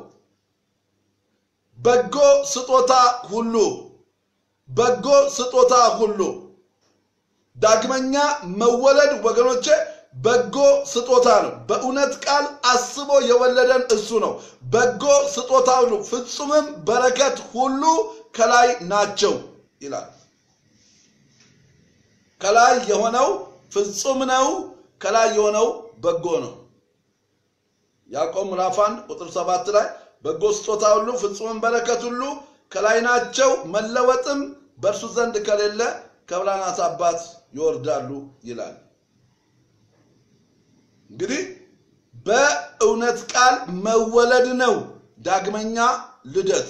በጎ ስጦታ ሁሉ በጎ ስጦታ ሁሉ ዳግመኛ መወለድ ወገኖቼ በጎ ስጦታ ነው። በእውነት ቃል አስቦ የወለደን እሱ ነው። በጎ ስጦታ ሁሉ ፍጹምም በረከት ሁሉ ከላይ ናቸው ይላል። ከላይ የሆነው ፍጹም ነው። ከላይ የሆነው በጎ ነው። ያዕቆብ ምዕራፍ 1 ቁጥር 7 ላይ በጎ ስጦታ ሁሉ ፍጹምን በረከት ሁሉ ከላይ ናቸው፣ መለወጥም በእርሱ ዘንድ ከሌለ ከብርሃናት አባት ይወርዳሉ ይላል። እንግዲህ በእውነት ቃል መወለድ ነው ዳግመኛ ልደት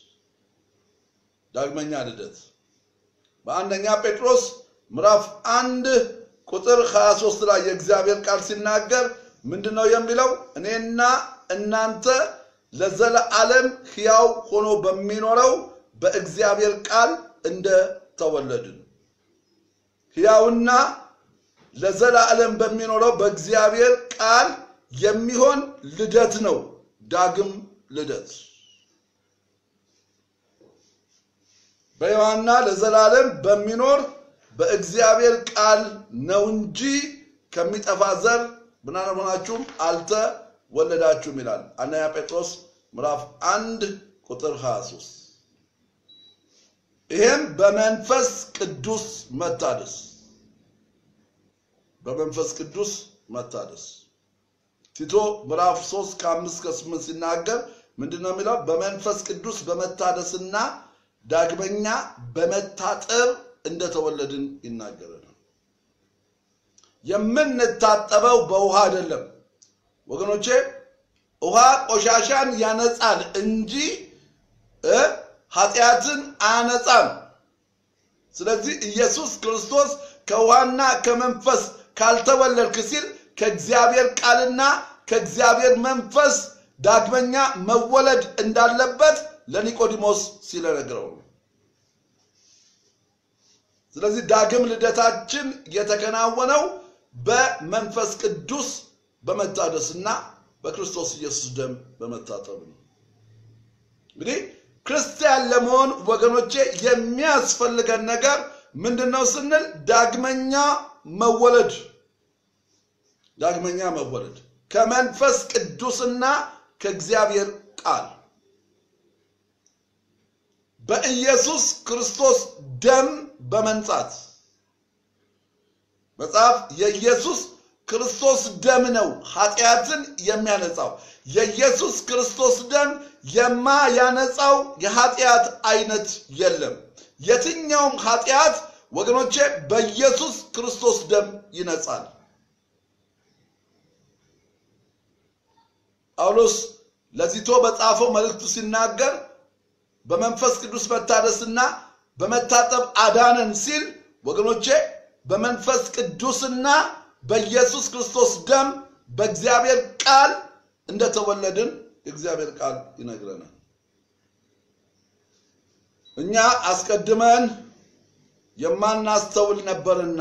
ዳግመኛ ልደት በአንደኛ ጴጥሮስ ምዕራፍ አንድ ቁጥር 23 ላይ የእግዚአብሔር ቃል ሲናገር ምንድን ነው የሚለው? እኔና እናንተ ለዘለዓለም ሕያው ሆኖ በሚኖረው በእግዚአብሔር ቃል እንደተወለድን ሕያውና ለዘላለም በሚኖረው በእግዚአብሔር ቃል የሚሆን ልደት ነው ዳግም ልደት። በሕያውና ለዘላለም በሚኖር በእግዚአብሔር ቃል ነው እንጂ ከሚጠፋ ዘር ምናልሆናችሁም አልተወለዳችሁም ይላል አንደኛ ጴጥሮስ ምዕራፍ አንድ ቁጥር 23 ይህም በመንፈስ ቅዱስ መታደስ በመንፈስ ቅዱስ መታደስ ቲቶ ምዕራፍ 3 ከ5 ከ8 ሲናገር ምንድን ነው የሚለው? በመንፈስ ቅዱስ በመታደስና ዳግመኛ በመታጠብ እንደተወለድን ይናገረናል። የምንታጠበው በውሃ አይደለም ወገኖቼ። ውሃ ቆሻሻን ያነጻል እንጂ እ ኃጢአትን አያነጻም። ስለዚህ ኢየሱስ ክርስቶስ ከውሃና ከመንፈስ ካልተወለድክ ሲል ከእግዚአብሔር ቃልና ከእግዚአብሔር መንፈስ ዳግመኛ መወለድ እንዳለበት ለኒቆዲሞስ ሲለነግረው ነው። ስለዚህ ዳግም ልደታችን የተከናወነው በመንፈስ ቅዱስ በመታደስና በክርስቶስ ኢየሱስ ደም በመታጠብ ነው። እንግዲህ ክርስቲያን ለመሆን ወገኖቼ የሚያስፈልገን ነገር ምንድን ነው ስንል ዳግመኛ መወለድ ዳግመኛ መወለድ ከመንፈስ ቅዱስና ከእግዚአብሔር ቃል በኢየሱስ ክርስቶስ ደም በመንጻት መጽሐፍ የኢየሱስ ክርስቶስ ደም ነው ኃጢአትን የሚያነጻው። የኢየሱስ ክርስቶስ ደም የማያነጻው የኃጢአት አይነት የለም። የትኛውም ኃጢአት ወገኖቼ በኢየሱስ ክርስቶስ ደም ይነጻል። ጳውሎስ ለቲቶ በጻፈው መልእክቱ ሲናገር በመንፈስ ቅዱስ መታደስና በመታጠብ አዳነን ሲል ወገኖቼ በመንፈስ ቅዱስና በኢየሱስ ክርስቶስ ደም በእግዚአብሔር ቃል እንደተወለድን የእግዚአብሔር ቃል ይነግረናል። እኛ አስቀድመን የማናስተውል ነበርና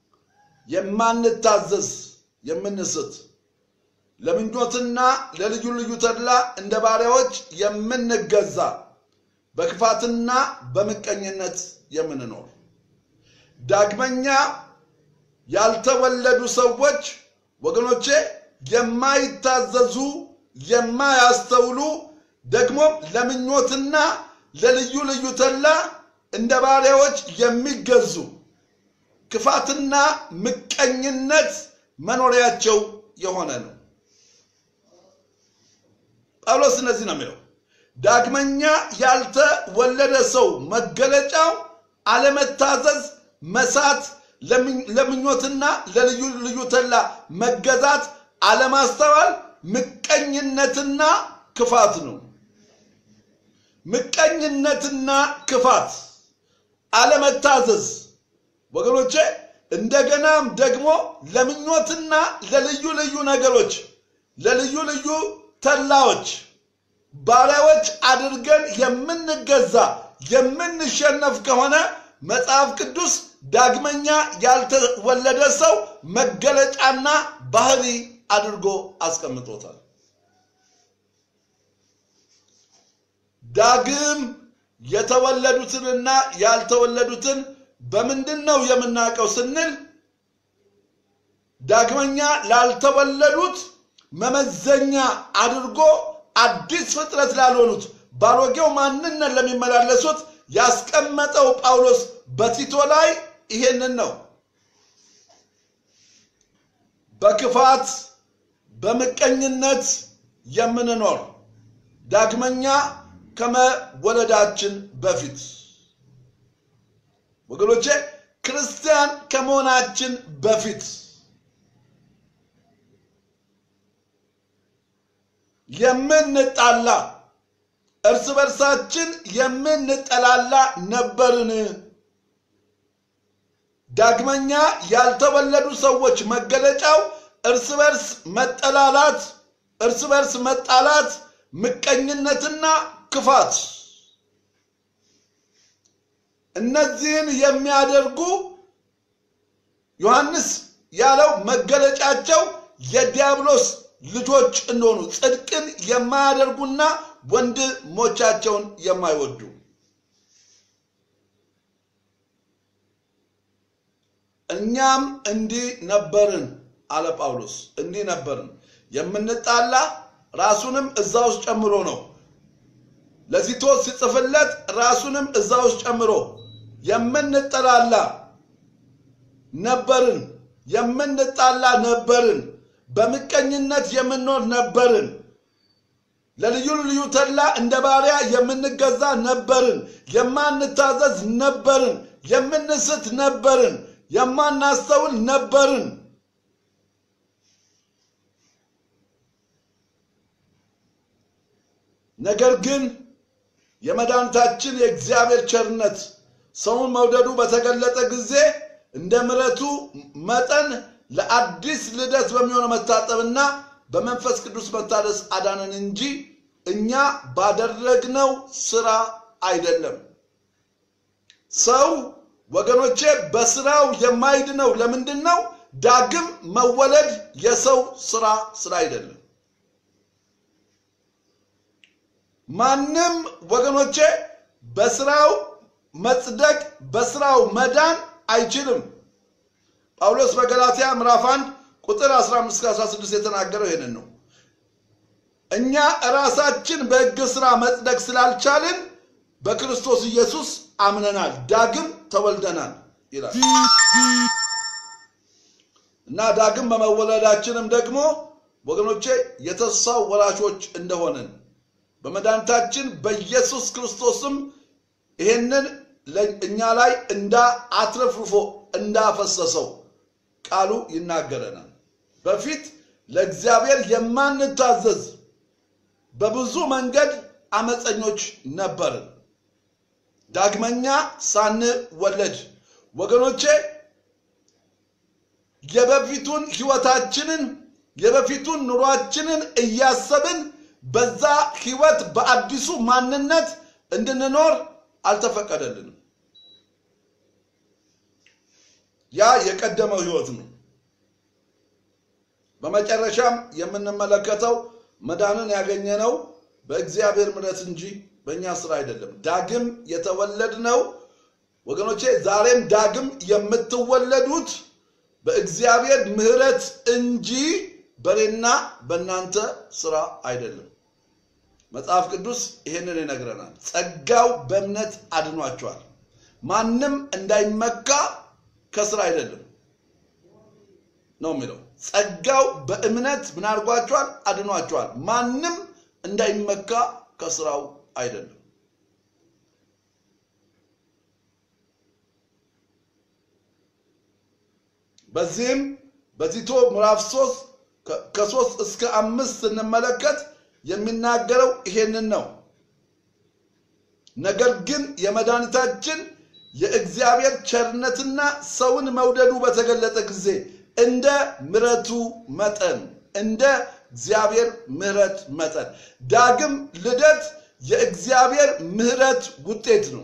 የማንታዘዝ የምንስት ለምኞትና ለልዩ ልዩ ተድላ እንደ ባሪያዎች የምንገዛ በክፋትና በምቀኝነት የምንኖር ዳግመኛ ያልተወለዱ ሰዎች ወገኖቼ የማይታዘዙ የማያስተውሉ ደግሞም ለምኞትና ለልዩ ልዩ ተድላ እንደ ባሪያዎች የሚገዙ ክፋትና ምቀኝነት መኖሪያቸው የሆነ ነው። ጳውሎስ እነዚህ ነው የሚለው። ዳግመኛ ያልተወለደ ሰው መገለጫው አለመታዘዝ፣ መሳት፣ ለምኞትና ለልዩ ልዩ ተድላ መገዛት፣ አለማስተዋል፣ ምቀኝነትና ክፋት ነው። ምቀኝነትና ክፋት፣ አለመታዘዝ ወገኖቼ እንደገናም ደግሞ ለምኞትና ለልዩ ልዩ ነገሮች ለልዩ ልዩ ተድላዎች ባሪያዎች አድርገን የምንገዛ የምንሸነፍ ከሆነ መጽሐፍ ቅዱስ ዳግመኛ ያልተወለደ ሰው መገለጫና ባህሪ አድርጎ አስቀምጦታል። ዳግም የተወለዱትንና ያልተወለዱትን በምንድን ነው የምናውቀው ስንል ዳግመኛ ላልተወለዱት መመዘኛ አድርጎ አዲስ ፍጥረት ላልሆኑት ባሮጌው ማንነት ለሚመላለሱት ያስቀመጠው ጳውሎስ በቲቶ ላይ ይሄንን ነው። በክፋት በምቀኝነት የምንኖር ዳግመኛ ከመወለዳችን በፊት ወገኖቼ ክርስቲያን ከመሆናችን በፊት የምንጣላ እርስ በርሳችን የምንጠላላ ነበርን። ዳግመኛ ያልተወለዱ ሰዎች መገለጫው እርስ በርስ መጠላላት፣ እርስ በርስ መጣላት፣ ምቀኝነትና ክፋት እነዚህን የሚያደርጉ ዮሐንስ ያለው መገለጫቸው የዲያብሎስ ልጆች እንደሆኑ ጽድቅን የማያደርጉና ወንድሞቻቸውን የማይወዱ እኛም እንዲህ ነበርን አለ ጳውሎስ። እንዲህ ነበርን የምንጣላ ራሱንም እዛ ውስጥ ጨምሮ ነው ለቲቶስ ሲጽፍለት ራሱንም እዛ ውስጥ ጨምሮ የምንጠላላ ነበርን፣ የምንጣላ ነበርን፣ በምቀኝነት የምንኖር ነበርን፣ ለልዩ ልዩ ተድላ እንደ ባሪያ የምንገዛ ነበርን፣ የማንታዘዝ ነበርን፣ የምንስት ነበርን፣ የማናስተውል ነበርን። ነገር ግን የመድኃኒታችን የእግዚአብሔር ቸርነት ሰውን መውደዱ በተገለጠ ጊዜ እንደ ምሕረቱ መጠን ለአዲስ ልደት በሚሆነው መታጠብና በመንፈስ ቅዱስ መታደስ አዳነን እንጂ እኛ ባደረግነው ስራ አይደለም። ሰው ወገኖቼ በስራው የማይድነው ለምንድን ነው? ዳግም መወለድ የሰው ስራ ስራ አይደለም። ማንም ወገኖቼ በስራው መጽደቅ በስራው መዳን አይችልም። ጳውሎስ በገላትያ ምዕራፍ 1 ቁጥር 15 16 የተናገረው ይሄንን ነው። እኛ ራሳችን በሕግ ስራ መጽደቅ ስላልቻልን በክርስቶስ ኢየሱስ አምነናል፣ ዳግም ተወልደናል ይላል እና ዳግም በመወለዳችንም ደግሞ ወገኖቼ የተስፋው ወራሾች እንደሆንን በመድኃኒታችን በኢየሱስ ክርስቶስም ይሄንን እኛ ላይ እንዳ አትረፍርፎ እንዳፈሰሰው ቃሉ ይናገረናል። በፊት ለእግዚአብሔር የማንታዘዝ በብዙ መንገድ አመፀኞች ነበርን። ዳግመኛ ሳንወለድ ወገኖቼ የበፊቱን ህይወታችንን የበፊቱን ኑሯችንን እያሰብን በዛ ህይወት በአዲሱ ማንነት እንድንኖር አልተፈቀደልንም። ያ የቀደመው ህይወት ነው። በመጨረሻም የምንመለከተው መዳንን ያገኘነው በእግዚአብሔር ምሕረት እንጂ በእኛ ስራ አይደለም። ዳግም የተወለድነው ወገኖቼ፣ ዛሬም ዳግም የምትወለዱት በእግዚአብሔር ምሕረት እንጂ በእኔና በእናንተ ስራ አይደለም። መጽሐፍ ቅዱስ ይሄንን ይነግረናል። ጸጋው በእምነት አድኗቸዋል። ማንም እንዳይመካ ከስራ አይደለም ነው የሚለው። ጸጋው በእምነት ምን አድርጓቸዋል? አድኗቸዋል። ማንም እንዳይመካ ከስራው አይደለም። በዚህም በቲቶ ምዕራፍ ሶስት ከሶስት እስከ አምስት ስንመለከት የሚናገረው ይሄንን ነው። ነገር ግን የመድኃኒታችን የእግዚአብሔር ቸርነትና ሰውን መውደዱ በተገለጠ ጊዜ እንደ ምሕረቱ መጠን እንደ እግዚአብሔር ምሕረት መጠን ዳግም ልደት የእግዚአብሔር ምሕረት ውጤት ነው።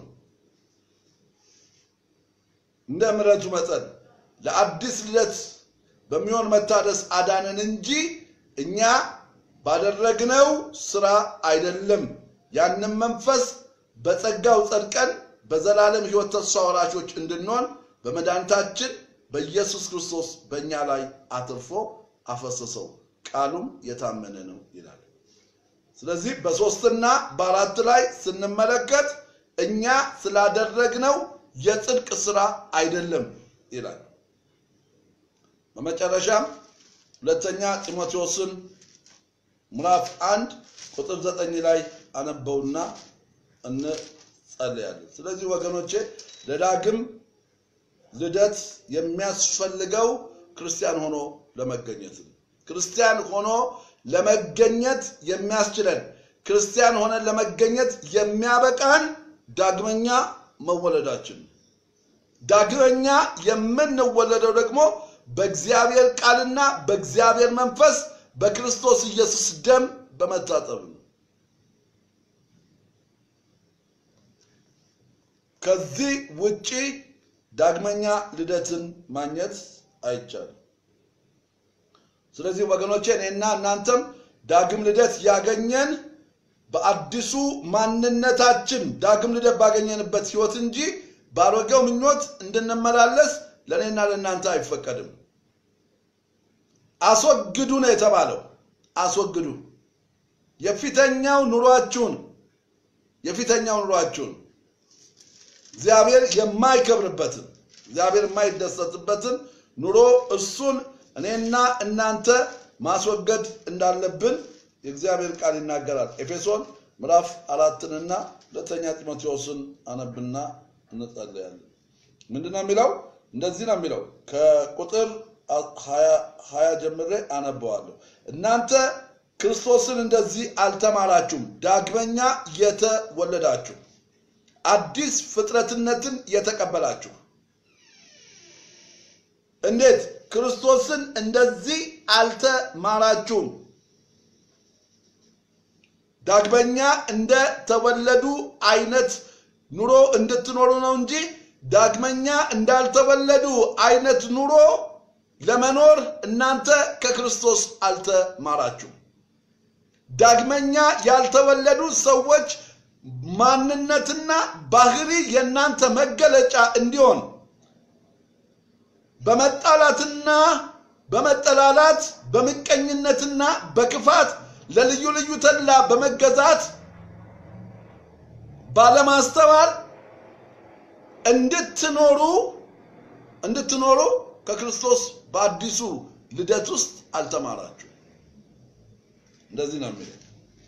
እንደ ምሕረቱ መጠን ለአዲስ ልደት በሚሆን መታደስ አዳነን እንጂ እኛ ባደረግነው ስራ አይደለም። ያንም መንፈስ በጸጋው ጸድቀን በዘላለም ሕይወት ተስፋ ወራሾች እንድንሆን በመድኃኒታችን በኢየሱስ ክርስቶስ በእኛ ላይ አትርፎ አፈሰሰው። ቃሉም የታመነ ነው ይላል። ስለዚህ በሶስትና በአራት ላይ ስንመለከት እኛ ስላደረግነው የጽድቅ ስራ አይደለም ይላል። በመጨረሻም ሁለተኛ ጢሞቴዎስን ምዕራፍ አንድ ቁጥር ዘጠኝ ላይ አነበውና እንጸልያለን። ስለዚህ ወገኖቼ ለዳግም ልደት የሚያስፈልገው ክርስቲያን ሆኖ ለመገኘት ነው። ክርስቲያን ሆኖ ለመገኘት የሚያስችለን ክርስቲያን ሆነን ለመገኘት የሚያበቃን ዳግመኛ መወለዳችን ነው። ዳግመኛ የምንወለደው ደግሞ በእግዚአብሔር ቃልና በእግዚአብሔር መንፈስ በክርስቶስ ኢየሱስ ደም በመታጠብ ነው። ከዚህ ውጪ ዳግመኛ ልደትን ማግኘት አይቻልም። ስለዚህ ወገኖቼ እኔና እናንተም ዳግም ልደት ያገኘን በአዲሱ ማንነታችን ዳግም ልደት ባገኘንበት ህይወት እንጂ ባሮጌው ምኞት እንድንመላለስ ለእኔና ለእናንተ አይፈቀድም። አስወግዱ ነው የተባለው። አስወግዱ የፊተኛው ኑሯችሁን የፊተኛው ኑሯችሁን እግዚአብሔር የማይከብርበትን እግዚአብሔር የማይደሰትበትን ኑሮ እሱን እኔና እናንተ ማስወገድ እንዳለብን የእግዚአብሔር ቃል ይናገራል። ኤፌሶን ምዕራፍ አራትንና ሁለተኛ ጢሞቴዎስን አነብና እንጸልያለን። ምንድን ነው የሚለው? እንደዚህ ነው የሚለው ከቁጥር ሀያ ጀምሬ አነበዋለሁ። እናንተ ክርስቶስን እንደዚህ አልተማራችሁም፣ ዳግመኛ የተወለዳችሁ አዲስ ፍጥረትነትን የተቀበላችሁ። እንዴት? ክርስቶስን እንደዚህ አልተማራችሁም። ዳግመኛ እንደተወለዱ አይነት ኑሮ እንድትኖሩ ነው እንጂ ዳግመኛ እንዳልተወለዱ አይነት ኑሮ ለመኖር እናንተ ከክርስቶስ አልተማራችሁም። ዳግመኛ ያልተወለዱ ሰዎች ማንነትና ባህሪ የእናንተ መገለጫ እንዲሆን በመጣላትና በመጠላላት በምቀኝነትና በክፋት ለልዩ ልዩ ተድላ በመገዛት ባለማስተዋል እንድትኖሩ እንድትኖሩ ከክርስቶስ በአዲሱ ልደት ውስጥ አልተማራችሁ። እንደዚህ ነው የሚለው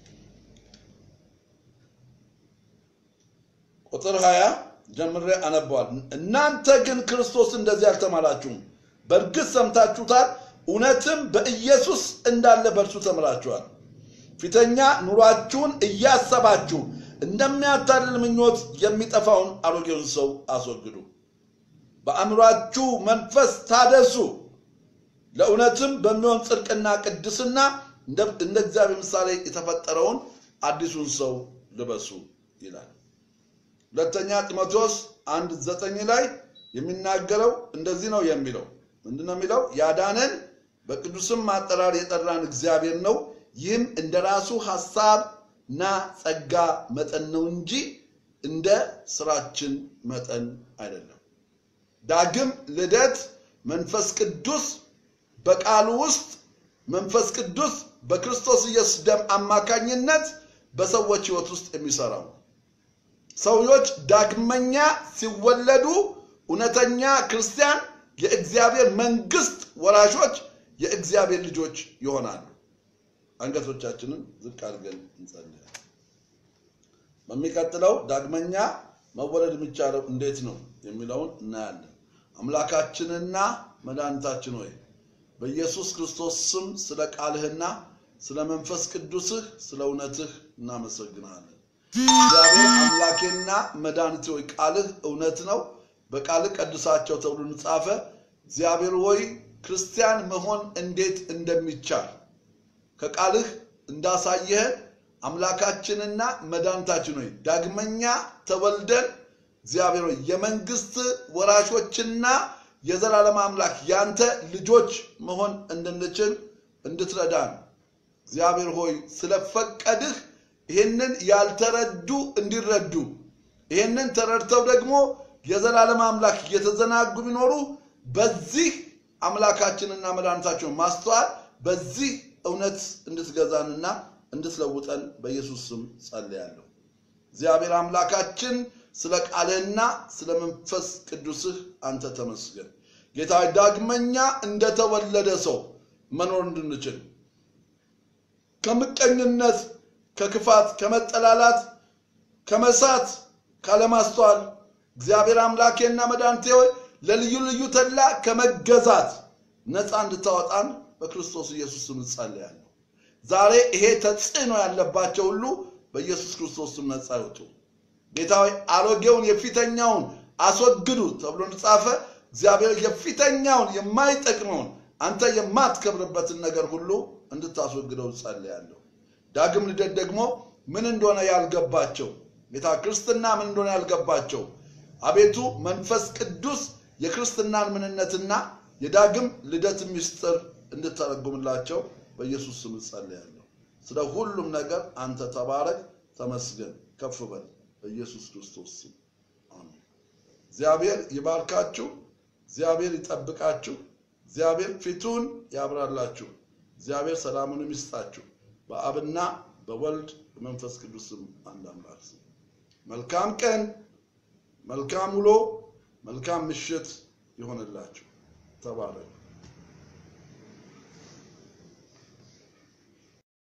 ቁጥር 20 ጀምሬ አነበዋል። እናንተ ግን ክርስቶስ እንደዚህ አልተማራችሁም። በእርግጥ ሰምታችሁታል፣ እውነትም በኢየሱስ እንዳለ በእርሱ ተምራችኋል። ፊተኛ ኑሯችሁን እያሰባችሁ እንደሚያታልል ምኞት የሚጠፋውን አሮጌውን ሰው አስወግዱ። በአእምሯችሁ መንፈስ ታደሱ፣ ለእውነትም በሚሆን ጽድቅና ቅድስና እንደ እግዚአብሔር ምሳሌ የተፈጠረውን አዲሱን ሰው ልበሱ ይላል። ሁለተኛ ጢሞቴዎስ አንድ ዘጠኝ ላይ የሚናገረው እንደዚህ ነው የሚለው ምንድን ነው የሚለው? ያዳነን በቅዱስም አጠራር የጠራን እግዚአብሔር ነው። ይህም እንደ ራሱ ሐሳብና ጸጋ መጠን ነው እንጂ እንደ ስራችን መጠን አይደለም። ዳግም ልደት መንፈስ ቅዱስ በቃሉ ውስጥ መንፈስ ቅዱስ በክርስቶስ ኢየሱስ ደም አማካኝነት በሰዎች ሕይወት ውስጥ የሚሰራው ሰዎች ዳግመኛ ሲወለዱ እውነተኛ ክርስቲያን የእግዚአብሔር መንግስት ወራሾች የእግዚአብሔር ልጆች ይሆናሉ። አንገቶቻችንን ዝቅ አድርገን እንጸልያለን። በሚቀጥለው ዳግመኛ መወለድ የሚቻለው እንዴት ነው የሚለውን እናያለን። አምላካችንና መድኃኒታችን ሆይ በኢየሱስ ክርስቶስ ስም ስለ ቃልህና ስለ መንፈስ ቅዱስህ ስለ እውነትህ እናመሰግናለን። እግዚአብሔር አምላኬና መድኃኒቴ ሆይ ቃልህ እውነት ነው፣ በቃልህ ቀድሳቸው ተብሎ እንጻፈ። እግዚአብሔር ሆይ ክርስቲያን መሆን እንዴት እንደሚቻል ከቃልህ እንዳሳየህን አምላካችንና መድኃኒታችን ሆይ ዳግመኛ ተወልደን እግዚአብሔር ሆይ የመንግስት ወራሾችና የዘላለም አምላክ ያንተ ልጆች መሆን እንድንችል እንድትረዳን እግዚአብሔር ሆይ ስለፈቀድህ ይህንን ያልተረዱ እንዲረዱ ይህንን ተረድተው ደግሞ የዘላለም አምላክ እየተዘናጉ ቢኖሩ በዚህ አምላካችንና መድኃኒታችን ማስተዋል በዚህ እውነት እንድትገዛንና እንድትለውጠን በኢየሱስ ስም ጸልያለሁ። እግዚአብሔር አምላካችን ስለ ቃልህና ስለ መንፈስ ቅዱስህ አንተ ተመስገን። ጌታ ዳግመኛ እንደተወለደ ሰው መኖር እንድንችል ከምቀኝነት፣ ከክፋት፣ ከመጠላላት፣ ከመሳት፣ ካለማስተዋል እግዚአብሔር አምላኬና መድኃኒቴ ሆይ ለልዩ ልዩ ተድላ ከመገዛት ነፃ እንድታወጣን በክርስቶስ ኢየሱስ ስም እጸልያለሁ። ዛሬ ይሄ ተጽዕኖ ያለባቸው ሁሉ በኢየሱስ ክርስቶስ ስም ነፃ ይወጡ። ጌታ ሆይ አሮጌውን የፊተኛውን አስወግዱ ተብሎ እንደጻፈ እግዚአብሔር የፊተኛውን የማይጠቅመውን አንተ የማትከብርበትን ነገር ሁሉ እንድታስወግደው ጸልያለሁ። ዳግም ልደት ደግሞ ምን እንደሆነ ያልገባቸው ጌታ ክርስትና ምን እንደሆነ ያልገባቸው አቤቱ መንፈስ ቅዱስ የክርስትናን ምንነትና የዳግም ልደት ምስጢር እንድተረጉምላቸው በኢየሱስ ስም ጸልያለሁ። ስለ ሁሉም ነገር አንተ ተባረክ፣ ተመስገን፣ ከፍ በል በኢየሱስ ክርስቶስ ስም አሜን። እግዚአብሔር ይባርካችሁ። እግዚአብሔር ይጠብቃችሁ። እግዚአብሔር ፊቱን ያብራላችሁ። እግዚአብሔር ሰላሙንም ይስጣችሁ። በአብና በወልድ በመንፈስ ቅዱስ ስም አንድ አምላክ ስም መልካም ቀን፣ መልካም ውሎ፣ መልካም ምሽት ይሆንላችሁ። ተባረኩ።